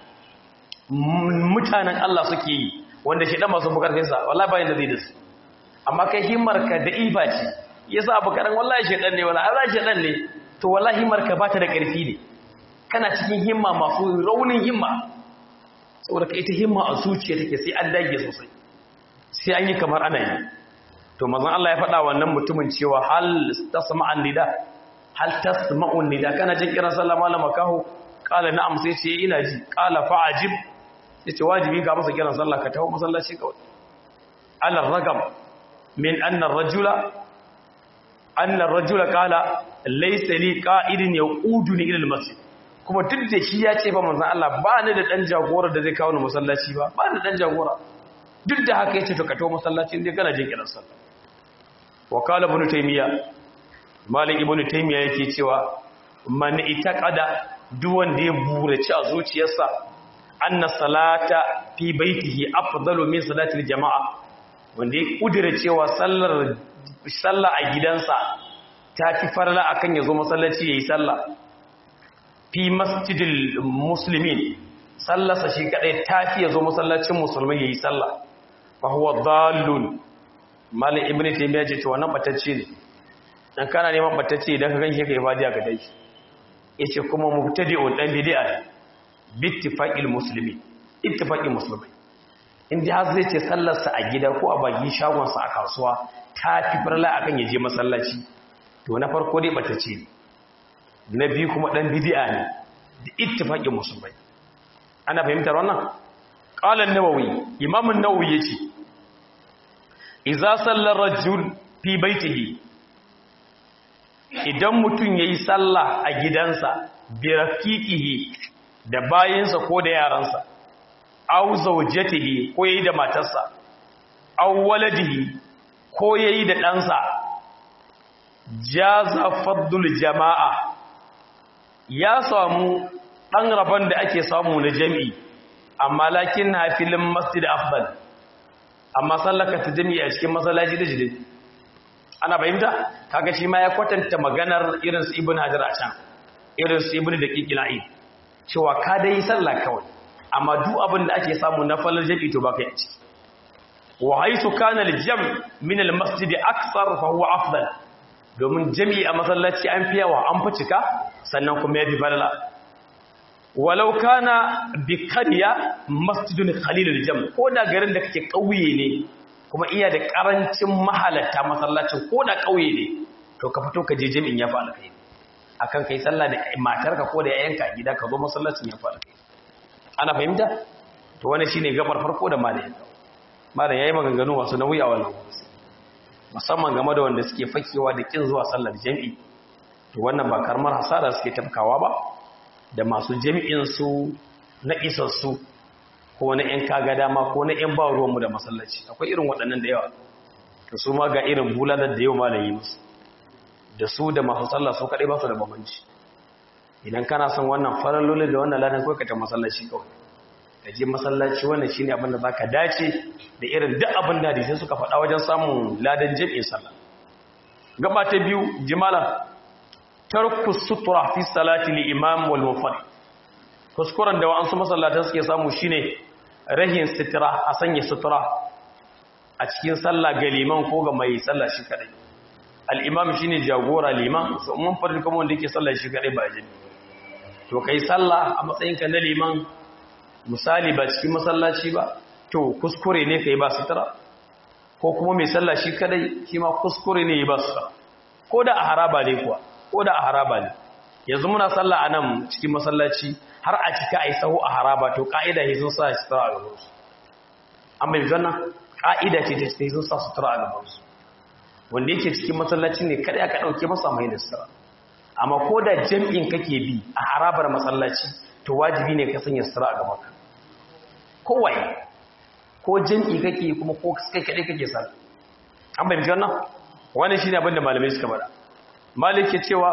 mutanen Allah suke yi wanda shedan masu bukarfin sa wallahi bayan da zai da su amma kai himmar ka da ifa ce yasa abu karan wallahi shedan ne wallahi Allah shedan ne to wallahi himmar ka bata da karfi ne kana cikin himma masu raunin himma saboda ka ita himma a zuciya take sai an dage sosai sai an yi kamar ana yi to mazan Allah ya faɗa wannan mutumin cewa hal tasma'an nida hal tasma'un nida kana jin kiran sallah malama kaho qala na'am sai ce ina ji qala fa'ajib yace wajibi ga masa kiran sallah ka tawo masallaci kawai ala ragam min anna ar-rajula anna ar-rajula qala laysa li qa'idin yaquduni ila al-masjid kuma duk da shi ya ce ba manzan Allah ba ni da ɗan jagora da zai kawo ni masallaci ba ba ni da ɗan jagora duk da haka ya ce to ka to masallacin dai kana jin kiran sallah wa qala ibn taymiya malik ibn taymiya yake cewa man itaqada duk wanda ya burace a zuciyarsa anna salata fi baitihi afdalu min salati jama'a wanda ya kudura cewa sallar sallah a gidansa ta fi farla akan ya zo masallaci yayi sallah fi masjidil muslimin sallarsa shi kadai tafi ya zo masallacin musulmi yayi sallah fa huwa dallun malik ibnu taymiya ce to wannan batacce ne dan kana neman batacce idan ka ganshi kai fadiya ka dai yace kuma mubtadi'un dan bid'a bittifaqil muslimi ittifaqil muslimi inda har zai ce sallarsa a gida ko a bagi shagonsa a kasuwa ta fi farla akan ya je masallaci to na farko dai batacce ne na biyu kuma dan bid'a ne da ittifaqin musulmai ana fahimtar wannan qala an-nawawi imam an-nawawi yace idza salla rajul fi baitihi idan mutun yayi sallah a gidansa bi rafiqihi da bayinsa ko da yaransa aw zawjatihi ko yayi da matarsa aw waladihi ko yayi da ɗansa jaza faddul jama'a ya samu ɗan rabon da ake samu na jami'i amma lakin na filin masjid afdal amma sallaka ta jami'i a cikin masallaci da jide ana fahimta kaga shi ma ya kwatanta maganar irin su ibn hajar a can irin su ibn da kikila'i cewa ka dai sallah kawai amma duk abin da ake samu na fallar jami'i to baka yi a ciki wa haisu kana al-jam min al-masjid akthar fa huwa afdal domin jami'i a masallaci an fi yawa an fi cika sannan kuma ya fi falala walau kana bi kariya masjidun khalilul jam ko da garin da kake kauye ne kuma iya da karancin mahalatta masallacin ko da kauye ne to ka fito ka je jami'in ya fa alkai akan kai sallah da matarka ko da yayanka a gida ka zo masallacin ya fa alkai ana fahimta to wannan shine gabar farko da malamin malam yayi maganganu masu nauyi a wannan musamman game da wanda suke fakewa da kin zuwa sallar jami'i to wannan ba karmar hasara suke tafkawa ba da masu jami'in su na isassu ko na yan kaga dama ko na yan ba ruwanmu da masallaci akwai irin waɗannan da yawa to su ma ga irin bulalar da yau malayi musu da su da masu sallah su kaɗai ba su da bambanci idan kana son wannan farallolin da wannan ladan kawai ka ta masallaci kawai ka je masallaci wannan shine abin da zaka dace da irin duk abin da hadisi suka faɗa wajen samun ladan jami'in sallah gaba ta biyu jimala tarku sutura fi salati li imam wal munfarid kuskuren da wa'ansu masallatan suke samu shine rahin sutura a sanya sutura a cikin sallah ga liman ko ga mai sallah shi kadai al imam shine jagora liman so mun farin kuma wanda yake sallah shi kadai ba jami'i to kai sallah a matsayinka na liman misali ba cikin masallaci ba to kuskure ne kai ba sutura ko kuma mai sallah shi kadai shi ma kuskure ne ba sutura ko da a haraba ne kuwa ko da a haraba ne yanzu muna sallah a nan cikin masallaci har a cika a yi sahu a haraba to ka'ida ne sun sa sutura a gaban su an bai zanna ka'ida ce ta sai sun sa sutura a gaban su wanda yake cikin masallaci ne kada aka dauke masa mai da sutura amma ko da jam'in kake bi a harabar masallaci to wajibi ne ka sanya sutura a gaban ka kowaye ko jam'i kake kuma ko kai kadai kake sa an bayyana wannan wannan shine abin da malamai suka bada malik ke cewa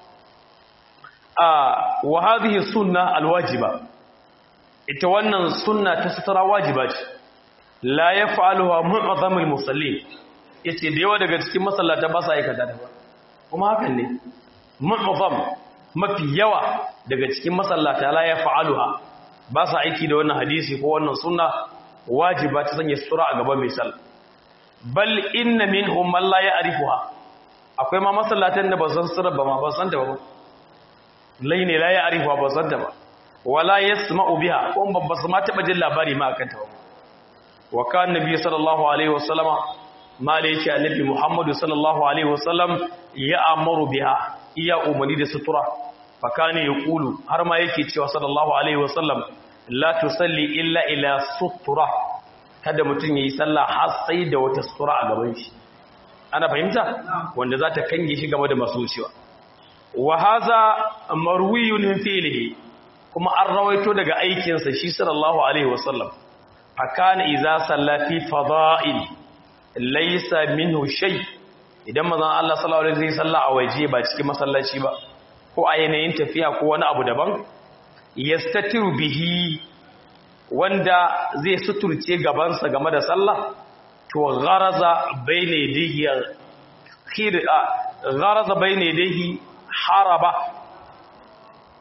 a wa hadhihi sunna alwajiba ita wannan sunna ta sutura wajiba ce la yaf'aluha mu'azzamul musallin yace da yawa daga cikin masallata ba sa aikata ta ba kuma hakan ne mu'azzam mafi yawa daga cikin masallata la yaf'aluha ba sa aiki da wannan hadisi ko wannan sunna wajiba ta sanya sutura a gaban mai sallah bal inna minhum man la ya'rifuha akwai ma masallatan da ba san sutura ba ma ba san ta ba lai ne la ya'rifuha ba san ta ba wala yasma'u biha ko ba su ma taba jin labari ma akan ta ba wa kan nabi sallallahu alaihi wasallama ma da yake annabi muhammadu sallallahu alaihi wasallam ya amaru biha iya umarni da sutura fakane ya kulu har ma yake cewa sallallahu alaihi wasallam la tusalli illa ila sutura kada mutum yayi sallah har sai da wata sutura a gaban shi ana fahimta wanda za ta kange shi game da masu wucewa wa haza marwiyun min fi'lihi kuma an rawaito daga aikin sa shi sallallahu alaihi wasallam fakane idza salla fi fada'il laysa minhu shay idan manzon Allah sallallahu alaihi wasallam salla a waje ba cikin masallaci ba ko a yanayin tafiya ko wani abu daban yastatiru bihi wanda zai suturce gabansa game da sallah to gharaza bayna yadihi khir gharaza bayna yadihi haraba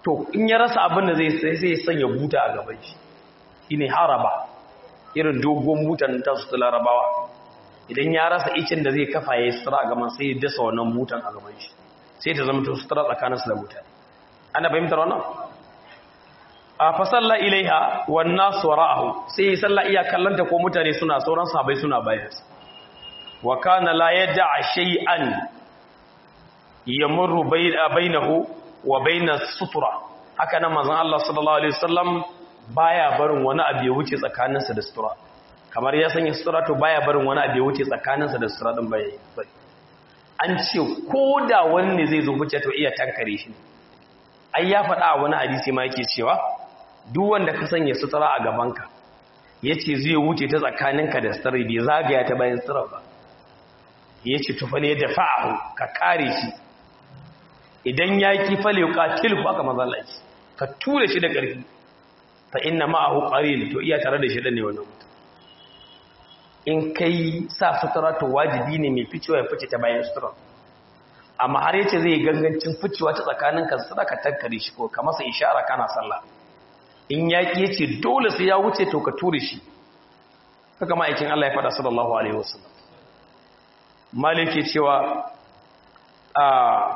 to in ya rasa abin da zai sai ya sanya buta a gaban shi shine haraba irin dogon butan ta su larabawa idan ya rasa icin da zai kafa ya sutura a gaban sai ya dasa wannan butan a gaban shi sai ta zama to sutura tsakaninsu da mutane ana fahimtar wannan a fasalla ilaiha wan nas wara'ahu sai ya salla iya kallanta ko mutane suna sauran sahabbai suna bayan wa kana la yad'a shay'an yamurru bainahu wa bainas sutura haka nan manzon Allah sallallahu alaihi wasallam baya barin wani abu ya wuce tsakaninsa da sutura kamar ya sanya sutura to baya barin wani abu ya wuce tsakaninsa da sutura din bai an ce ko da wani ne zai zo wuce to iya tankare shi ai ya faɗa a wani hadisi ma yake cewa duk wanda ka sanya sutura a gabanka yace zai wuce ta tsakaninka da sutura bai zagaya ta bayan sutura ba yace to fa ne da fa'ahu ka kare shi idan ya ki fale qatil ku aka manzo Allah ka tura shi da ƙarfi fa inna ma'ahu qarin to iya tare da shi ne wannan mutum in kai sa sutura to wajibi ne mai ficewa ya fice ta bayan sutura amma har yace zai gangancin ficewa ta tsakanin ka sutura ka tankare shi ko ka masa ishara kana sallah in yaki yace dole sai ya wuce to ka ture shi haka ma'aikin Allah ya faɗa sallallahu alaihi wasallam maliki cewa a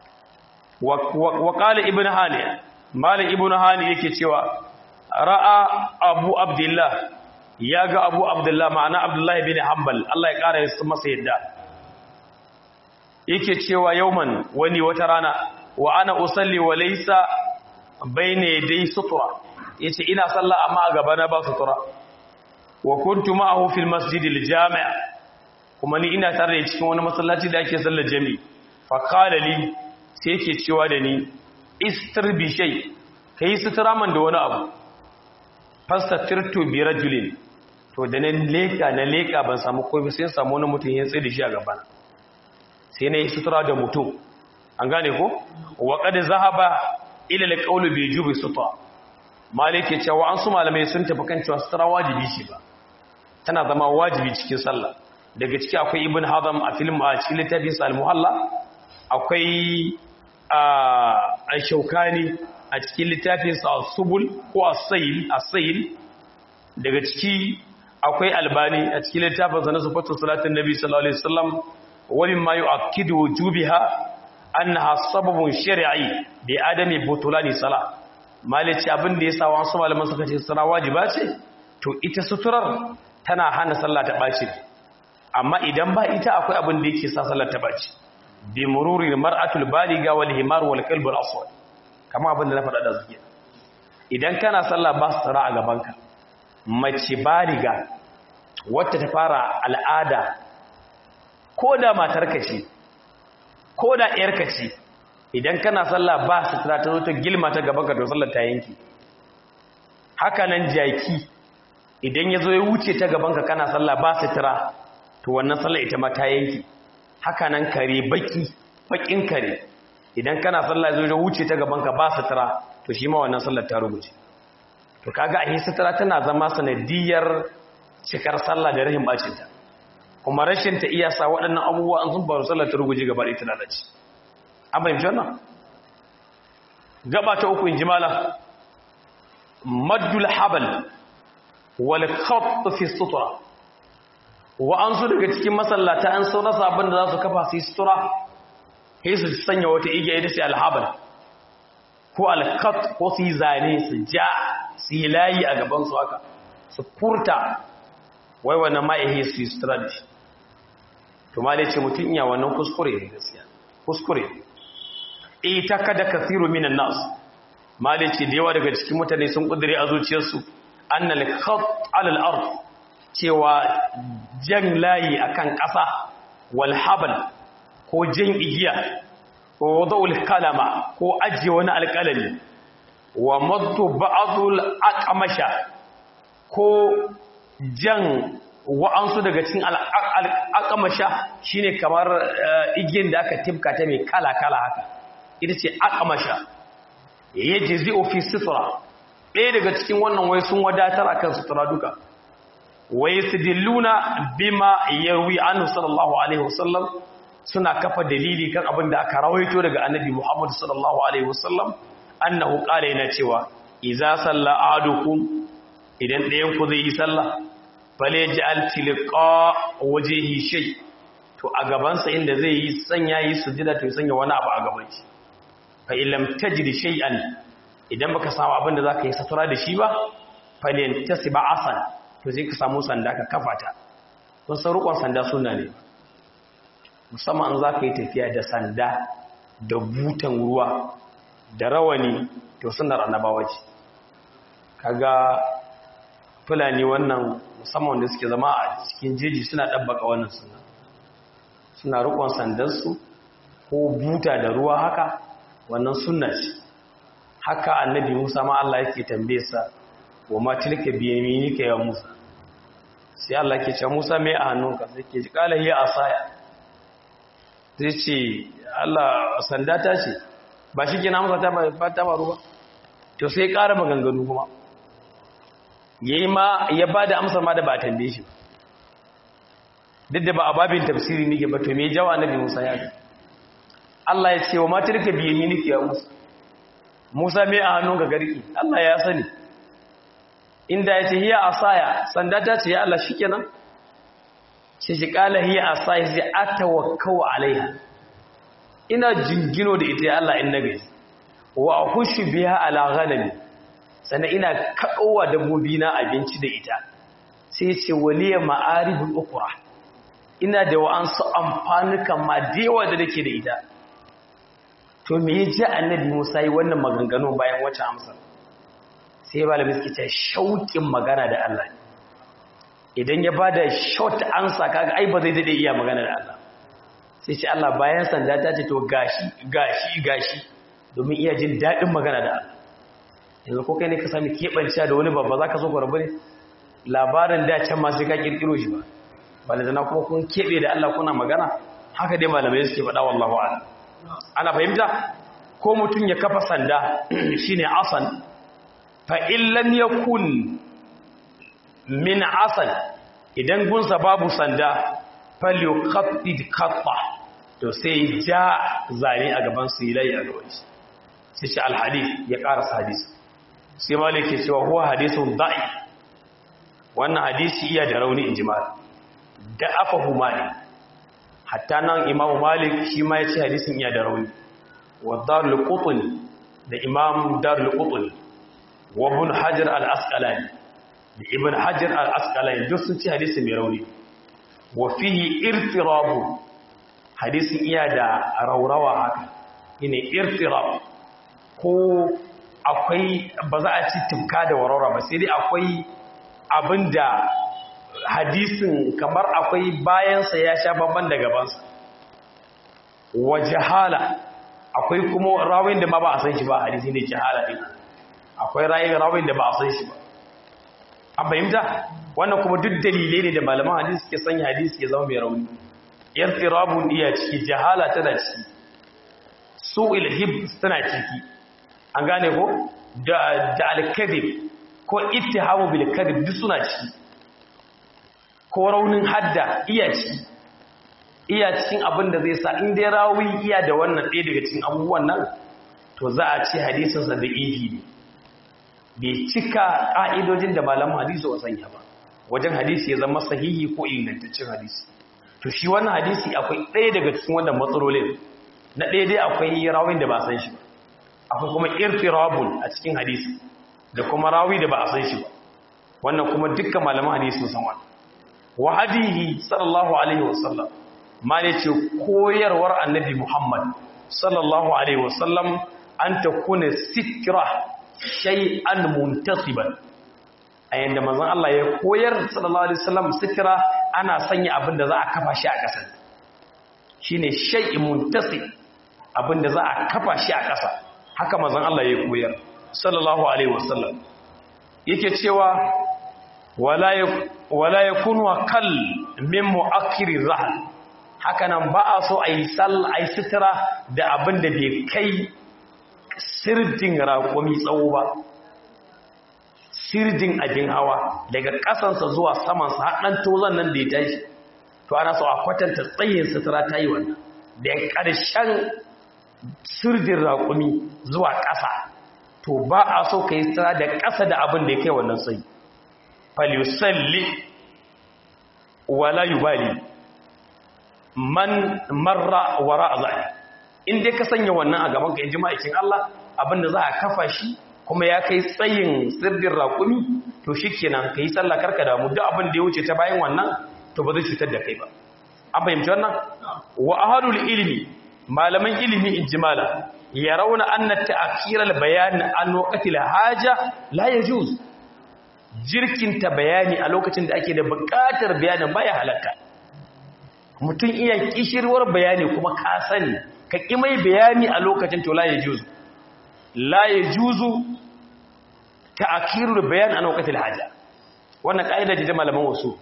wa qala ibn hani malik ibn hani yake cewa ra'a abu abdullah ya ga abu abdullah ma'ana abdullah bin hanbal Allah ya kara yasa masa yadda yake cewa yauman wani wata rana wa ana usalli wa laysa bayna yaday sutura yace ina sallah amma a gaba na ba sutura wa kuntu ma'ahu fil masjid al jami' kuma ni ina tare da cikin wani masallaci da ake sallar jami'i fa qala li sai yake cewa da ni istir bi shay kai sutura man da wani abu fastatirtu bi rajulin to da nan leka na leka ban samu komai sai samu wani mutum ya tsaye da shi a gaban sai na yi sutura da mutum an gane ko wa qad zahaba ila alqawl bi jubi sutra malike cewa an su malamai sun tafi kan cewa sutura wajibi ce ba tana zama wajibi cikin sallah daga ciki akwai ibn hazam a film a cikin littafin sa al-muhalla akwai a shaukani a cikin littafin sa subul ko as-sayl as-sayl daga ciki akwai albani a cikin littafin sa na sifatu salatin nabi sallallahu alaihi wasallam wani ma yu'akkidu wujubiha annaha sababun shar'i bi adami butulani salah malici abin da yasa wasu malaman suka ce sura wajiba ce to ita suturar tana hana sallah ta baci amma idan ba ita akwai abin da yake sa sallar ta baci bi mururi mar'atul baliga wal himar wal qalb al aswad kama abin da na faɗa da zuke idan kana sallah ba sutura a gabanka mace baliga wacce ta fara al'ada ko da matarka ce ko da ƴarka ce idan kana sallah ba sutura ta zo ta gilma ta gabanka to sallar ta yanki haka nan jaki idan ya zo ya wuce ta gabanka kana sallah ba sutura to wannan sallar ita ma ta yanki haka nan kare baki bakin kare idan kana sallah zo ya wuce ta gabanka ba sutura to shi ma wannan sallar ta rubuce to kaga a sutura tana zama sanadiyar cikar sallah da rahin bacinta kuma rashin ta iya sa waɗannan abubuwa an sun faru sallar ta ruguje gaba ɗaya ta lalace an fahimci wannan gaba ta uku in ji mala maddul habal wal khatt fi sutura wa an su daga cikin masallata an sun rasa abin da za su kafa su yi sutura sai su sanya wata igiya ita sai alhabal ko alkhat ko su yi zane su ja su yi layi a gaban su haka su kurta wai wannan ma'ihi su yi sutura da shi to ma ce mutum iya wannan kuskure ne gaskiya kuskure ita kada kathiru minan nas ma ce da yawa daga cikin mutane sun kudure a zuciyarsu annal khat alal ard cewa jan layi akan ƙasa wal habal ko jan igiya ko wada'ul kalama ko ajiye wani alƙalami wa maddu ba'dul aqmasha ko jan wa'ansu daga cikin al'akamasha shi ne kamar igiyar da aka tifka ta mai kala-kala haka ita ce akamasha ya je zai ofi sutura ɗaya daga cikin wannan wai sun wadatar a kan sutura duka wai su dilluna bima yarwi annu sallallahu alaihi wasallam suna kafa dalili kan abin da aka rawaito daga annabi muhammadu sallallahu alaihi wasallam annahu qala yana cewa idza salla ahadukum idan ɗayan ku zai yi sallah fale ja'al tilqa wajhihi shay to a gaban sa inda zai yi sanya yi sujada to sanya wani abu a gaban shi fa illam tajid shay'an idan baka samu abin da zaka yi satura da shi ba fale tasiba asan to sai ka samu sanda ka kafa ta kun san rukun sanda sunna ne musamman an zaka yi tafiya da sanda da butan ruwa da rawani to sunnar annabawa ce kaga fulani wannan musamman da suke zama a cikin jeji suna ɗabbaka wannan suna suna rukon sandarsu ko buta da ruwa haka wannan sunna ce haka annabi musa ma Allah yake tambaye sa wa ma tilka bi yaminika ya musa sai Allah ke ce musa mai a hannunka sai ke kala hiya asaya zai ce Allah sanda ta ce ba shi ke na musa ta ba ta ba ruwa to sai ƙara maganganu kuma yayi ma ya bada amsar ma da ba tambaye shi duk da ba a babin tafsiri nake ba to me jawa annabi Musa ya ga Allah ya ce wa matarka biye ni nake ya Musa Musa me a hannun ga garki Allah ya sani inda ya ce hiya asaya sanda ta ce ya Allah shikenan sai shi kala hiya asaya sai atawakkau alaiha ina jingino da ita ya Allah in nabi wa ahushu biha ala ghanami sannan ina kaɗowa dabbobi na abinci da ita sai ce waliya ma'aribul ukura ina da wa'ansu amfanukan ma dewa da nake da ita to me ya ji annabi musa yi wannan maganganu bayan wacce amsar sai ba da miski ta shauƙin magana da allah idan ya ba da short ansa kaga ai ba zai daɗe iya magana da allah sai ce allah bayan sanda ta ce to gashi gashi gashi domin iya jin daɗin magana da allah yanzu ko kai ne ka sami keɓanciya da wani babba za ka so rabu ne labarin da can masu ka ƙirƙiro shi ba ba da zana kuma kun keɓe da Allah kuna magana haka dai malamai suke faɗa wallahu ala ana fahimta ko mutum ya kafa sanda shine asan fa illam yakun min asan idan gunsa babu sanda falyuqaffid qatta to sai ja zane a gaban su yi a gaban shi sai shi alhadith ya ƙarasa hadisi sai malik ke cewa huwa hadisun da'i wannan hadisi iya da rauni in ji malik da afahu malik hatta nan imamu malik shi ma ya ce hadisin iya da rauni wa darul qutni da imam darul qutni wa ibn hajar al asqalani da ibn hajar al asqalani duk sun ce hadisi mai rauni wa fihi irtirabu hadisin iya da raurawa haka ine irtirab ko akwai ba za a ci tumka da warara ba sai dai akwai abin da hadisin kamar akwai bayansa ya sha babban da gabansa wa jahala akwai kuma rawin da ma ba a san shi ba hadisi ne jahala ɗin akwai rayin rawin da ba a san shi ba an fahimta wannan kuma duk dalilai ne da malaman hadisi ke sanya hadisi ya zama mai rauni yan tsirabun iya ciki jahala tana ciki su ilhib tana ciki an gane ko da alkadib ko ittihamu bil kadib duk suna ciki ko raunin hadda iya ciki iya cikin abin da zai sa in dai rawi iya da wannan ɗaya daga cikin abubuwan nan to za a ce hadisinsa da ihi ne bai cika ƙa'idojin da malamin hadisi wa sanya ba wajen hadisi ya zama sahihi ko ingantaccen hadisi to shi wannan hadisi akwai ɗaya daga cikin wannan matsalolin na ɗaya dai akwai rawin da ba san shi ba akwai kuma irtirabun a cikin hadisi da kuma rawi da ba a san shi ba wannan kuma dukkan malaman hadisi sun san wannan wa hadihi sallallahu alaihi wasallam ma ne ce koyarwar annabi muhammad sallallahu alaihi wasallam an ta kuna sitira shay'an muntasiban a yanda manzon Allah ya koyar sallallahu alaihi wasallam sitira ana sanya abin da za a kafa shi a ƙasa shine shay'in muntasib abin da za a kafa shi a ƙasa haka manzon Allah ya koyar sallallahu alaihi wasallam yake cewa wala wala yakunu kal min mu'akkiri zahl haka nan ba a so ayi sal ayi sitira da abin da bai kai sirdin raƙumi tsawo ba sirdin abin hawa daga ƙasansa zuwa samansa haɗan tozon nan da ya tashi to ana so a kwatanta tsayin sutura ta yi wannan da ƙarshen sirdin raƙumi zuwa ƙasa to ba a so ka yi sutura da ƙasa da abin da ya kai wannan tsayi falyusalli wala yubali man marra wara zai in dai ka sanya wannan a gaban ka in ji ma'aikin Allah abinda za a kafa shi kuma ya kai tsayin sirdin raƙumi to shikenan ka yi sallah karka damu duk abin da ya wuce ta bayan wannan to ba zai cutar da kai ba an fahimci wannan wa ahadul ilmi malaman ilimi in ji mala ya rauna anna ta'khiral bayan an waqtil haja la yajuz jirkinta bayani a lokacin da ake da buƙatar bayanin baya halatta mutum iya kishirwar bayani kuma ka sani ka ƙi mai bayani a lokacin to la ya juzu la ya juzu ta akirur bayan a lokacin haja wannan ƙa'ida ce ta malaman wasu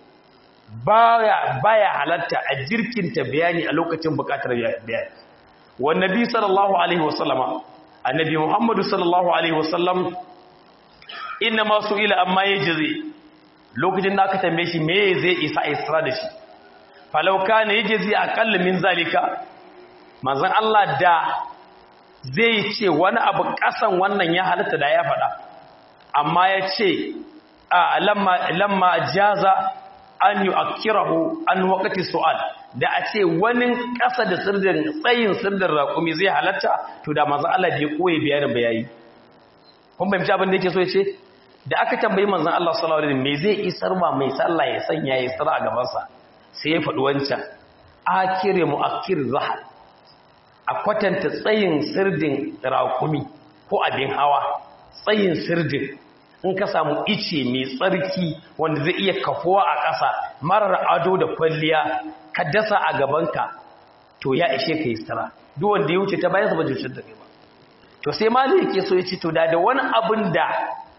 baya baya halatta a jirkinta bayani a lokacin buƙatar bayani wannan bi sallallahu alaihi wasallama annabi muhammadu sallallahu alaihi wasallam inna ma ila amma yajzi lokacin da aka tambaye shi me zai isa isra da shi falau kana yajzi aqall min zalika manzon Allah da zai ce wani abu kasan wannan ya halatta da ya faɗa amma ya ce a lamma lamma jaza an yu'akkirahu an waqti su'al da a ce wani kasa da sirdin tsayin sirdin raƙumi zai halatta to da manzon Allah bai koyi bayanin bayani kun bayyana abin da yake so ya ce da aka tambayi manzon Allah sallallahu alaihi wasallam me zai isar ma mai sallah ya sanya ya isra a gaban sa sai ya faɗi wancan akire muakkir zahar a kwatanta tsayin sirdin raƙumi ko abin hawa tsayin sirdin in ka samu ice mai tsarki wanda zai iya kafuwa a ƙasa marar ado da kwalliya ka dasa a gabanka to ya ishe ka isra duk wanda ya wuce ta bayan sa ba jushin da kai ba to sai ma yake so ya ce to da da wani abin da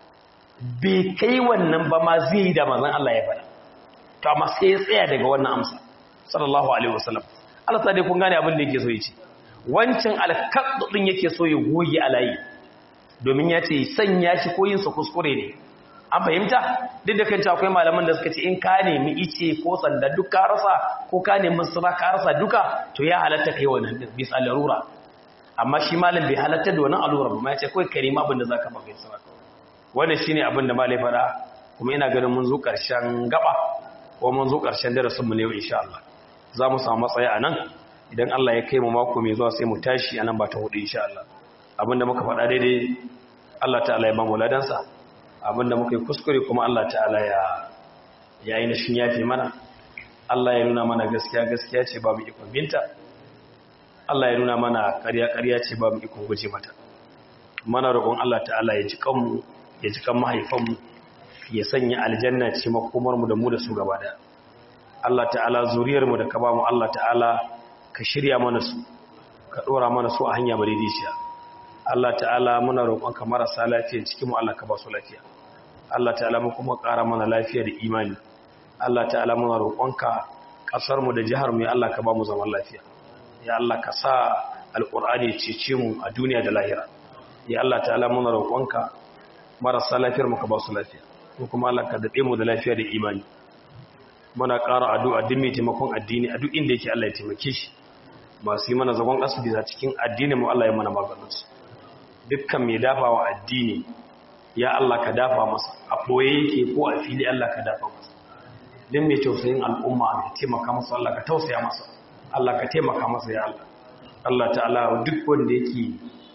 bai kai wannan ba ma zai yi da manzon Allah ya faɗa to amma sai ya tsaya daga wannan amsa sallallahu alaihi wasallam Allah ta dai kun gane abin da yake so ya ce wancan alkaddu din yake so ya goge alayi domin ya ce sanya shi ko yin sa kuskure ne an fahimta duk da kanta akwai malaman da suka ce in ka nemi ice ko sanda duk ka rasa ko ka nemi sura ka rasa duka to ya halatta kai wannan din bisa larura amma shi malam bai halatta da wannan alura ba ma ya ce kai karima abin da zaka baka sura wannan shine abin da malai fada kuma ina ganin mun zo karshen gaba ko mun zo karshen darasin mu ne insha Allah za mu samu matsayi a nan idan Allah ya kai mu mako mai zuwa sai mu tashi anan ba ta hudu insha Allah abinda muka faɗa daidai Allah ta'ala ya ba mu ladansa abinda muka yi kuskure kuma Allah ta'ala ya ya yi nashin yafe mana Allah ya nuna mana gaskiya gaskiya ce babu ikon binta Allah ya nuna mana ƙarya ƙarya ce babu ikon guje mata mana roƙon Allah ta'ala ya ji kanmu ya ji kan mahaifanmu ya sanya aljanna ce makomar mu da mu da su gaba daya Allah ta'ala zuriyar mu da ka ba mu Allah ta'ala ka shirya mana su ka dora mana su a hanya madidiciya Allah ta'ala muna roƙonka marasa lafiya cikin mu Allah ka ba su lafiya Allah ta'ala mu kuma ƙara mana lafiya da imani Allah ta'ala muna roƙonka ƙasar mu da jihar mu ya Allah ka ba mu zaman lafiya ya Allah ka sa alƙur'ani cece mu a duniya da lahira ya Allah ta'ala muna roƙonka marasa lafiyar mu ka ba su lafiya ko kuma Allah ka dade mu da lafiya da imani muna ƙara addu'a duk mai taimakon addini a duk inda yake Allah ya taimake shi masu yi mana zagon asibi a cikin addinin mu Allah ya mana maganinsu dukkan mai dafa wa addini ya Allah ka dafa masa a koye yake ko a fili Allah ka dafa masa din mai tausayin al'umma mai taimaka masa Allah ka tausaya masa Allah ka taimaka masa ya Allah Allah ta'ala duk wanda yake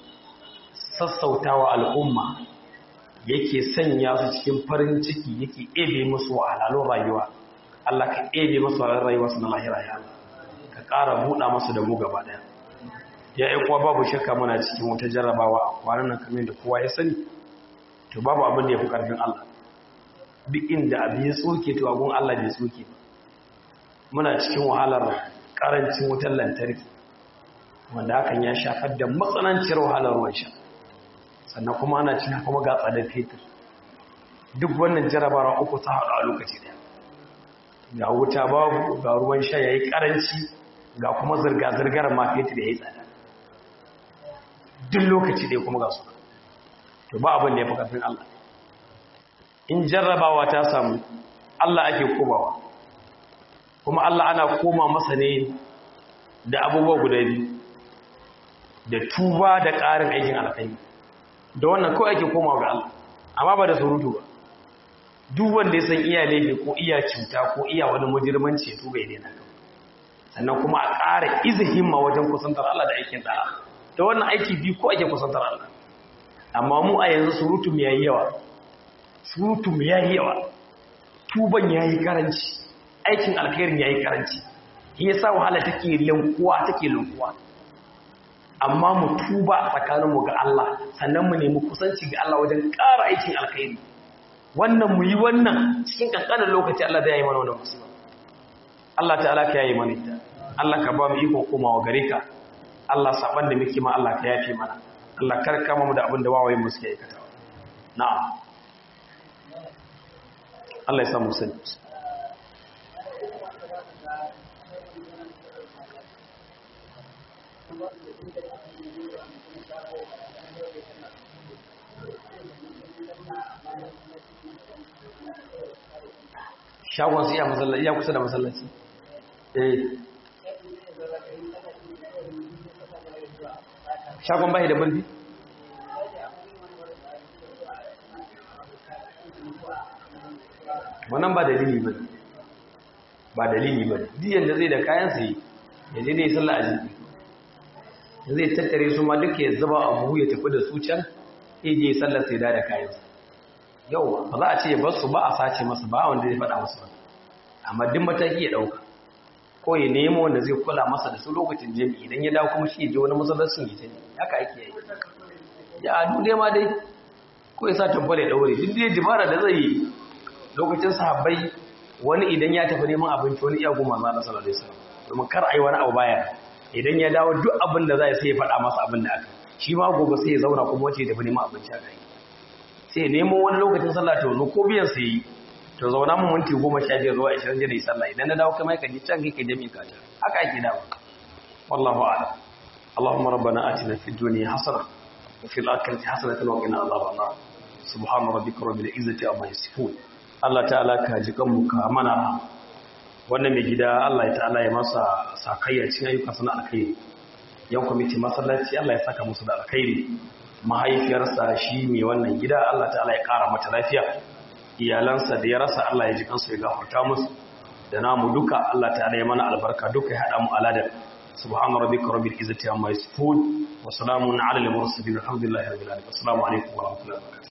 sassautawa al'umma yake sanya su cikin farin ciki yake ebe musu wahalalun rayuwa Allah ka ebe musu wahalalun rayuwa su na lahira ya Allah ka ƙara buɗa masu da mu gaba ɗaya ya yi kuwa babu shakka muna cikin wata jarrabawa a kwanan nan kamar da kowa ya sani to babu abin da ya fi ƙarfin Allah duk inda abin ya tsoke to abin Allah bai tsoke ba muna cikin wahalar ƙarancin wutar lantarki wanda hakan ya shafar da matsananciyar wahalar ruwan sha sannan kuma ana cikin kuma ga tsadar fetur duk wannan jarrabawa uku ta haɗu a lokaci ɗaya ga wuta babu ga ruwan sha ya yi ƙaranci ga kuma zirga-zirgar ma fetur ya yi tsada duk lokaci dai kuma ga su to ba abin da ya fi ƙarfin Allah in jarrabawa ta samu Allah ake komawa kuma Allah ana koma masa ne da abubuwa guda biyu da tuba da ƙarin aikin alkhairi da wannan kawai ake komawa ga Allah amma ba da surutu ba duk wanda ya san iya laifi ko iya cuta ko iya wani mujirmanci ya tuba ya daina sannan kuma a ƙara iza himma wajen kusantar Allah da aikin da'a da wannan aiki biyu ko ake kusantar Allah amma mu a yanzu surutu mu yayi yawa surutu mu yayi yawa tuban yayi karanci aikin alkhairin yayi karanci shi yasa wahala take lankuwa take lankuwa amma mu tuba tsakaninmu ga Allah sannan mu nemi kusanci ga Allah wajen ƙara aikin alkhairi wannan mu yi wannan cikin kankanin lokaci Allah zai yi mana wannan musulman Allah ta'ala ka yayi mana ita Allah ka ba mu iko komawa gare ka Allah saban da muke ma Allah ka yafe mana Allah kar kama mu da abin da wawaye mu suke aikata na'am Allah ya samu sani shagon su iya masallaci iya kusa da masallaci eh shagon bai da bulbi wannan ba dalili ba ba dalili ba diyan da zai da kayan sai ya je dai sallah azumi zai tattare su ma duka ya zuba a buhu ya tafi da su can ya je sallar sai da kayan sa yau ba za a ce ya bar su ba a sace masa ba wanda zai faɗa masa ba amma duk mataki ya ɗauka ko ya nemo wanda zai kula masa da su lokacin jami'i idan ya dawo kuma shi ya je wani masallacin ya tani haka ake yi ya adu dai ma dai ko ya sa tabbale ya ɗaure duk dai dibara da zai yi lokacin sahabbai wani idan ya tafi neman abinci wani iya goma za a sallallahu alaihi wasallam domin kar a yi wani abu baya idan ya dawo duk abin da za sai ya faɗa masa abin da aka shi ma gobe sai ya zauna kuma wace ya tafi neman abinci a kai sai nemo wani lokacin sallah ta zo ko biyan sai yi to zauna mun minti goma sha biyar zuwa ashirin jira sallah idan na dawo kai mai ka ji can kai ka jami'i ka ta haka ake dawo wallahu a'lam اللهم ربنا آتنا في الدنيا حسنة وفي الآخرة حسنة وقنا عذاب النار سبحان ربك رب العزة عما يصفون Allah ta'ala ka ji kanmu ka mana wannan mai gida Allah ta'ala ya masa sakayya cikin ayyuka sana alkhairi yan kwamiti masallaci Allah ya saka musu da alkhairi mahaifiyarsa shi mai wannan gida Allah ta'ala ya kara mata lafiya iyalansa da ya rasa Allah ya ji kansu ya gafarta musu da namu duka Allah ta'ala ya mana albarka duka ya hada mu aladar subhana rabbika rabbil izzati amma yasifun wa salamun ala al mursalin alhamdulillahi rabbil alamin assalamu alaikum wa rahmatullahi wa barakatuh